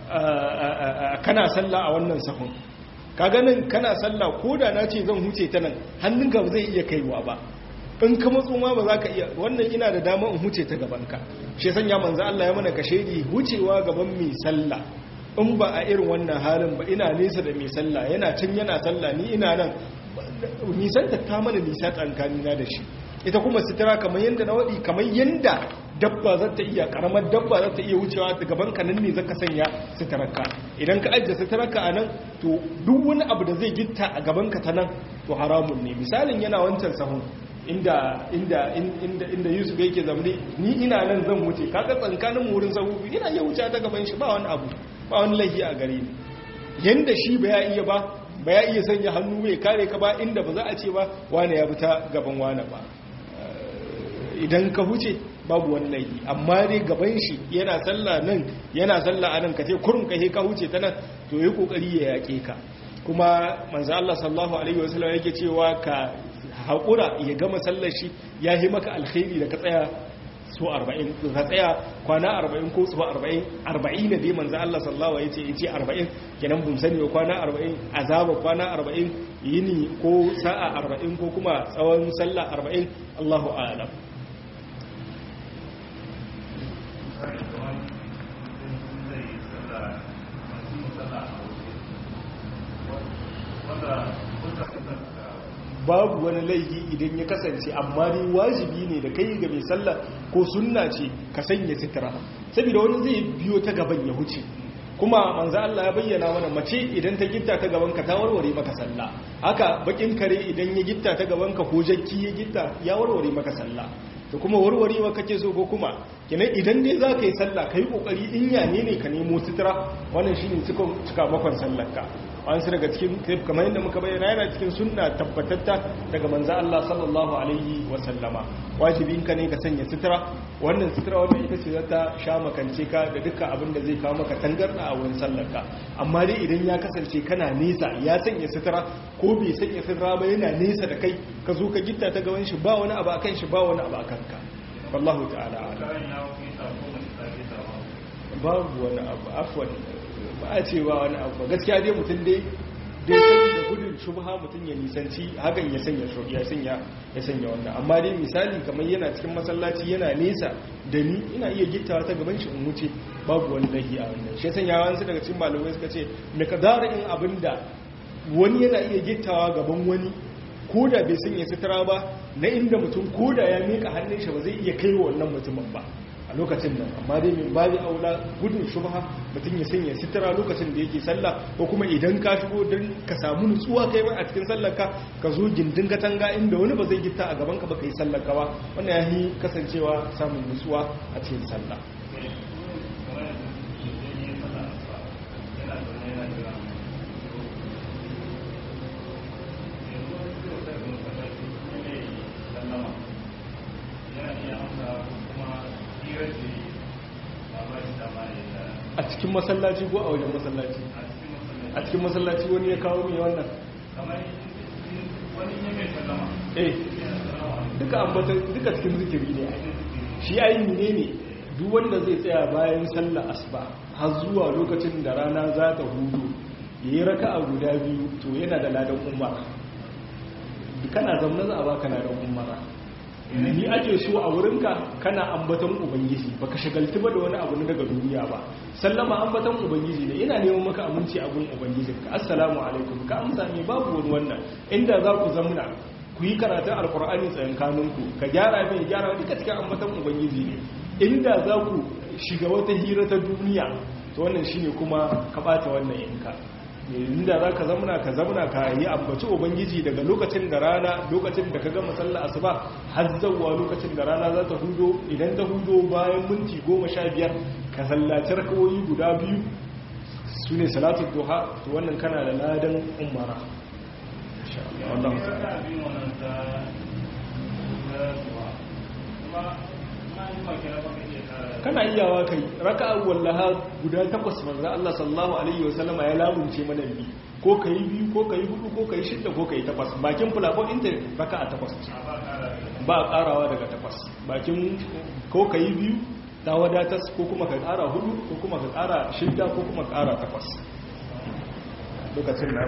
kana sallah a wannan sahun ka ganin kana sallah ko da na ce zan huce ta nan hannunka ba zai iya kaiwa ba in ka matso ma ba za ka iya wannan ina da dama in huce ta gabanka shi sanya manzo Allah ya mana kashedi hucewa gaban mai sallah in ba a irin wannan halin ba ina nesa da mai sallah yana can yana sallah ni ina nan nisan ta ta mana nisa tsankanina da shi ita kuma sitira kamar yadda na waɗi kamar yadda dabba za ta iya karamar dabba za ta iya wucewa da gaban ka nan ne zaka sanya sitararka idan ka ajiye sitararka a nan to duk wani abu da zai gitta a gaban ka ta nan to haramun ne misalin yana wancan sahun inda inda inda inda Yusuf yake zamne ni ina nan zan wuce kaga tsankanin mu wurin sahu ina iya wuce ta gaban shi ba wani abu ba wani lahi a gare ni yanda shi ba ya iya ba ba ya iya sanya hannu mai kare ka ba inda ba za a ce ba wane ya fita gaban wane ba idan ka huce babu wani laifi amma dai gaban shi yana sallah nan yana sallah anan ka ce kurun ka ka huce ta nan to yi kokari ya yake ka kuma manzo Allah sallallahu alaihi wasallam yake cewa ka haƙura ya gama sallar shi ya yi maka alkhairi da ka tsaya su 40 ka tsaya kwana 40 ko su 40 40 ne dai manzo Allah sallallahu alaihi wasallam yace 40 kenan bun sani kwana 40 azaba kwana 40 yini ko sa'a 40 ko kuma tsawon sallah 40 Allahu a'lam babu wani laifi idan ya kasance amma dai wajibi ne da kai ga mai sallah ko sunna ce ka sanya sitira saboda wani zai biyo ta gaban ya huce kuma manzo Allah ya bayyana mana mace idan ta gitta ta gaban ka ta warware maka sallah haka bakin kare idan ya gitta ta gaban ka ko jakki ya gitta ya warware maka sallah to kuma warwarewa kake so ko kuma kenan idan dai za ka yi sallah ka yi kokari in yane ne ka nemo sitira wannan shine cikon cika makon sallar ka an su daga cikin kamar yadda muka bayyana yana cikin sunna tabbatatta daga manzo Allah sallallahu alaihi wa sallama wajibin ka ne ka sanya sitira wannan sitira wannan ita ce zata sha makance ka da dukkan abin da zai kawo maka tangarda a wurin sallar ka amma dai idan ya kasance kana nesa ya sanya sitira ko bai sanya sitira ba yana nesa da kai ka zo ka gitta ta gaban shi ba wani abu akan shi ba wani abu akan ka wallahu ta'ala babu wani abu afwan ba a ce ba wani abu gaskiya dai mutum dai dai sani da gudun shubha mutum ya nisanci hakan ya sanya ya sanya ya sanya wannan amma dai misali kamar yana cikin masallaci yana nesa da ni ina iya gittawa ta gaban shi in wuce babu wani lahi a wannan shi sanya wani daga cikin malamai suka ce me kadara in abinda wani yana iya gittawa gaban wani ko da bai sanya sutura ba na inda mutum ko da ya mika hannun shi ba zai iya kai wa wannan mutumin ba a lokacin nan amma dai min babi aula gudun shubha mutum ya sanya sitira lokacin da yake sallah ko kuma idan ka shigo don ka samu nutsuwa kai a cikin sallar ka ka zo gindin katanga inda wani ba zai gitta a gaban ka ba kai sallar ka ba wannan ya yi kasancewa samun nutsuwa a cikin sallah a cikin masallaci ko a wajen masallaci a cikin masallaci wani ya kawo mai wannan eh duka ambata duka cikin zikiri ne shi ayi ne ne duk wanda zai tsaya bayan sallar asuba har zuwa lokacin da rana za ta hudu yayi raka'a guda biyu to yana da ladan umara kana zamna za a baka ladan umara ni ake so a wurinka kana ambaton ubangiji baka shagaltu ba da wani abu na daga duniya ba sallama ambaton ubangiji ne ina neman maka aminci a gun ubangijinka assalamu alaikum ka amsa ne babu wani wannan inda za ku zamna ku yi karatun alkur'ani tsayin kanunku ka gyara mai gyara duka cikin ambaton ubangiji ne inda za ku shiga wata hira ta duniya to wannan shine kuma ka bata wannan yanka inda za ka zamuna ka zamuna ka yi ambaci ubangiji daga lokacin da rana lokacin da ka gama sallah asuba har zawwa lokacin da rana za ta hudo idan ta hudo bayan minti goma sha biyar ka sallaci rakawoyi guda biyu su ne salatu duha to wannan kana da ladan umara kana iyawa kai raka'a wallaha guda takwas manzo Allah sallallahu alaihi wasallama ya lamunce mana bi ko kai biyu ko kai hudu ko kai shida ko kai takwas bakin fulafon inda raka'a takwas ba karawa daga takwas bakin ko kai biyu ta wadatas ko kuma ka kara hudu ko kuma ka kara shida ko kuma ka kara takwas lokacin da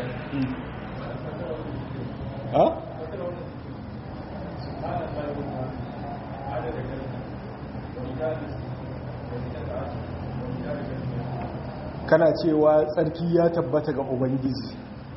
ha kana cewa tsarki ya tabbata ga ubangiji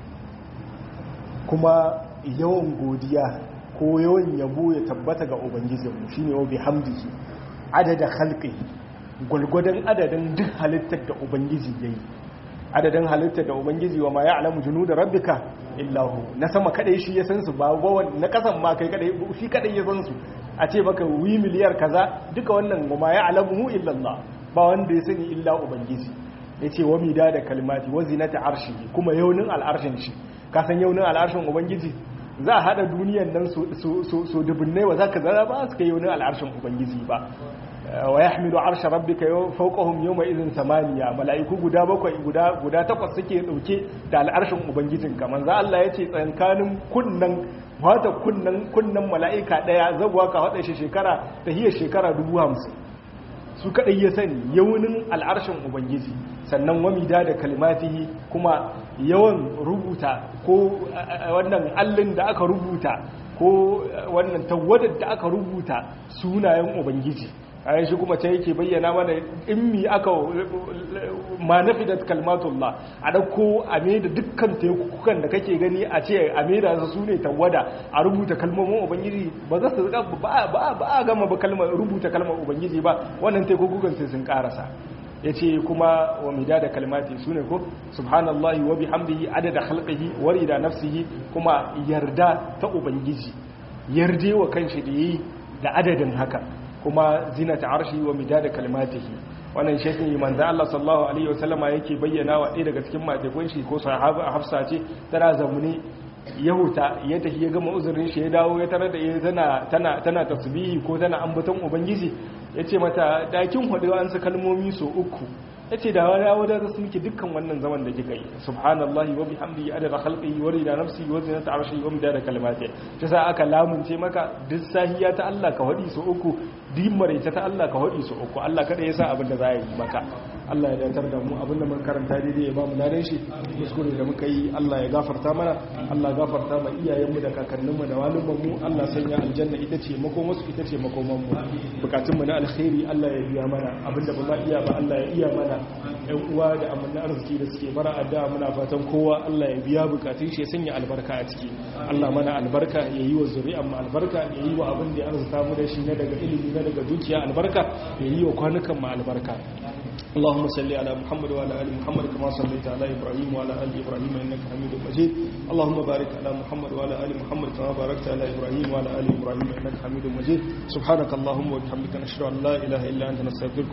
kuma yawan godiya ko yawan yabo ya tabbata ga ubangijinmu shine wa bihamdihi adada khalqihi gulgudan adadin duk halittar da ubangiji yayi adadin halittar da ubangiji wa ma ya'lamu junuda rabbika illa hu na sama kadai shi ya san su ba gowan na kasan ma kai kadai shi kadai ya san su a ce baka wi miliyar kaza duka wannan wa ma ya'lamu illa Allah ba wanda ya sani illa ubangiji yace wa mida da kalmati wa zinata arshi kuma yaunin al'arshin shi ka san yaunin al'arshin ubangiji za a hada duniyan nan so dubunnai wa zaka zara ba su kai yaunin al'arshin ubangiji ba wa yahmilu arsha rabbika fawqahum yawma idhin samaniya malaiku guda bakwai guda guda takwas suke dauke da al'arshin ubangijin kaman za Allah yace tsankanin kunnan wata kunnan kunnan malaika daya zabuwa ka hada shi shekara ta hiya shekara 50 su kadai ya sani yaunin al'arshin ubangiji sannan wamida da kalmatihi kuma yawan rubuta ko wannan allin da aka rubuta ko wannan tawadar da aka rubuta sunayen ubangiji ayan shi kuma ta yake bayyana mana in mi aka ma nafidat kalmatullah a dauko a da dukkan tekukan da kake gani a ce a da su ne tawada a rubuta kalmomin ubangiji ba za su ba ba a gama ba kalmar rubuta kalmar ubangiji ba wannan tekukan sai sun karasa yace kuma wa midada kalmati sune ko subhanallahi wa bihamdihi adada khalqihi wa rida nafsihi kuma yarda ta ubangiji yarde wa kanshi da yi da adadin haka kuma zinata arshi wa midada kalmatihi wannan shekin manzo Allah sallallahu alaihi wasallama yake bayyana wa ɗaya daga cikin matekun shi ko sahaba Hafsa ce tana zamuni yahuta ya tafi ya gama uzurin shi ya dawo ya tarar da ita tana tana tana tasbihi ko tana ambaton ubangiji yace mata dakin hudu an su kalmomi so uku yace da wani ya wadata su miki dukkan wannan zaman da kika yi subhanallahi wa bihamdihi adada khalqihi wa rida nafsihi wa zinata arshihi wa midada kalimatihi ta sa aka lamunce maka duk sahiya ta Allah ka hadi so uku dimmare ta Allah ka hadi so uku Allah kada ya sa abin da za yi maka Allah ya datar da mu abin da mun karanta daidai ya ba mu ladan shi kuskure da muka yi Allah ya gafarta mana Allah ya gafarta ma iyayenmu da kakanninmu da walumanmu Allah sanya aljanna ita ce makomansu ita ce makomanmu bukatunmu na alkhairi Allah ya biya mana abin da ba za iya ba Allah ya iya mana ƴan uwa da amanna arziki da suke bara addu'a muna fatan kowa Allah ya biya bukatun shi ya sanya albarka a ciki Allah mana albarka ya yi wa zuri'an mu albarka ya yi wa abin da ya arzuta mu da shi na daga ilimi na daga dukiya albarka ya yi wa kwanukan mu albarka اللهم صل على محمد وعلى ال محمد كما صليت على ابراهيم وعلى ال ابراهيم انك حميد مجيد اللهم بارك على محمد وعلى ال محمد كما باركت على ابراهيم وعلى ال ابراهيم انك حميد مجيد سبحانك اللهم وبحمدك نشهد ان لا اله الا انت نستغفرك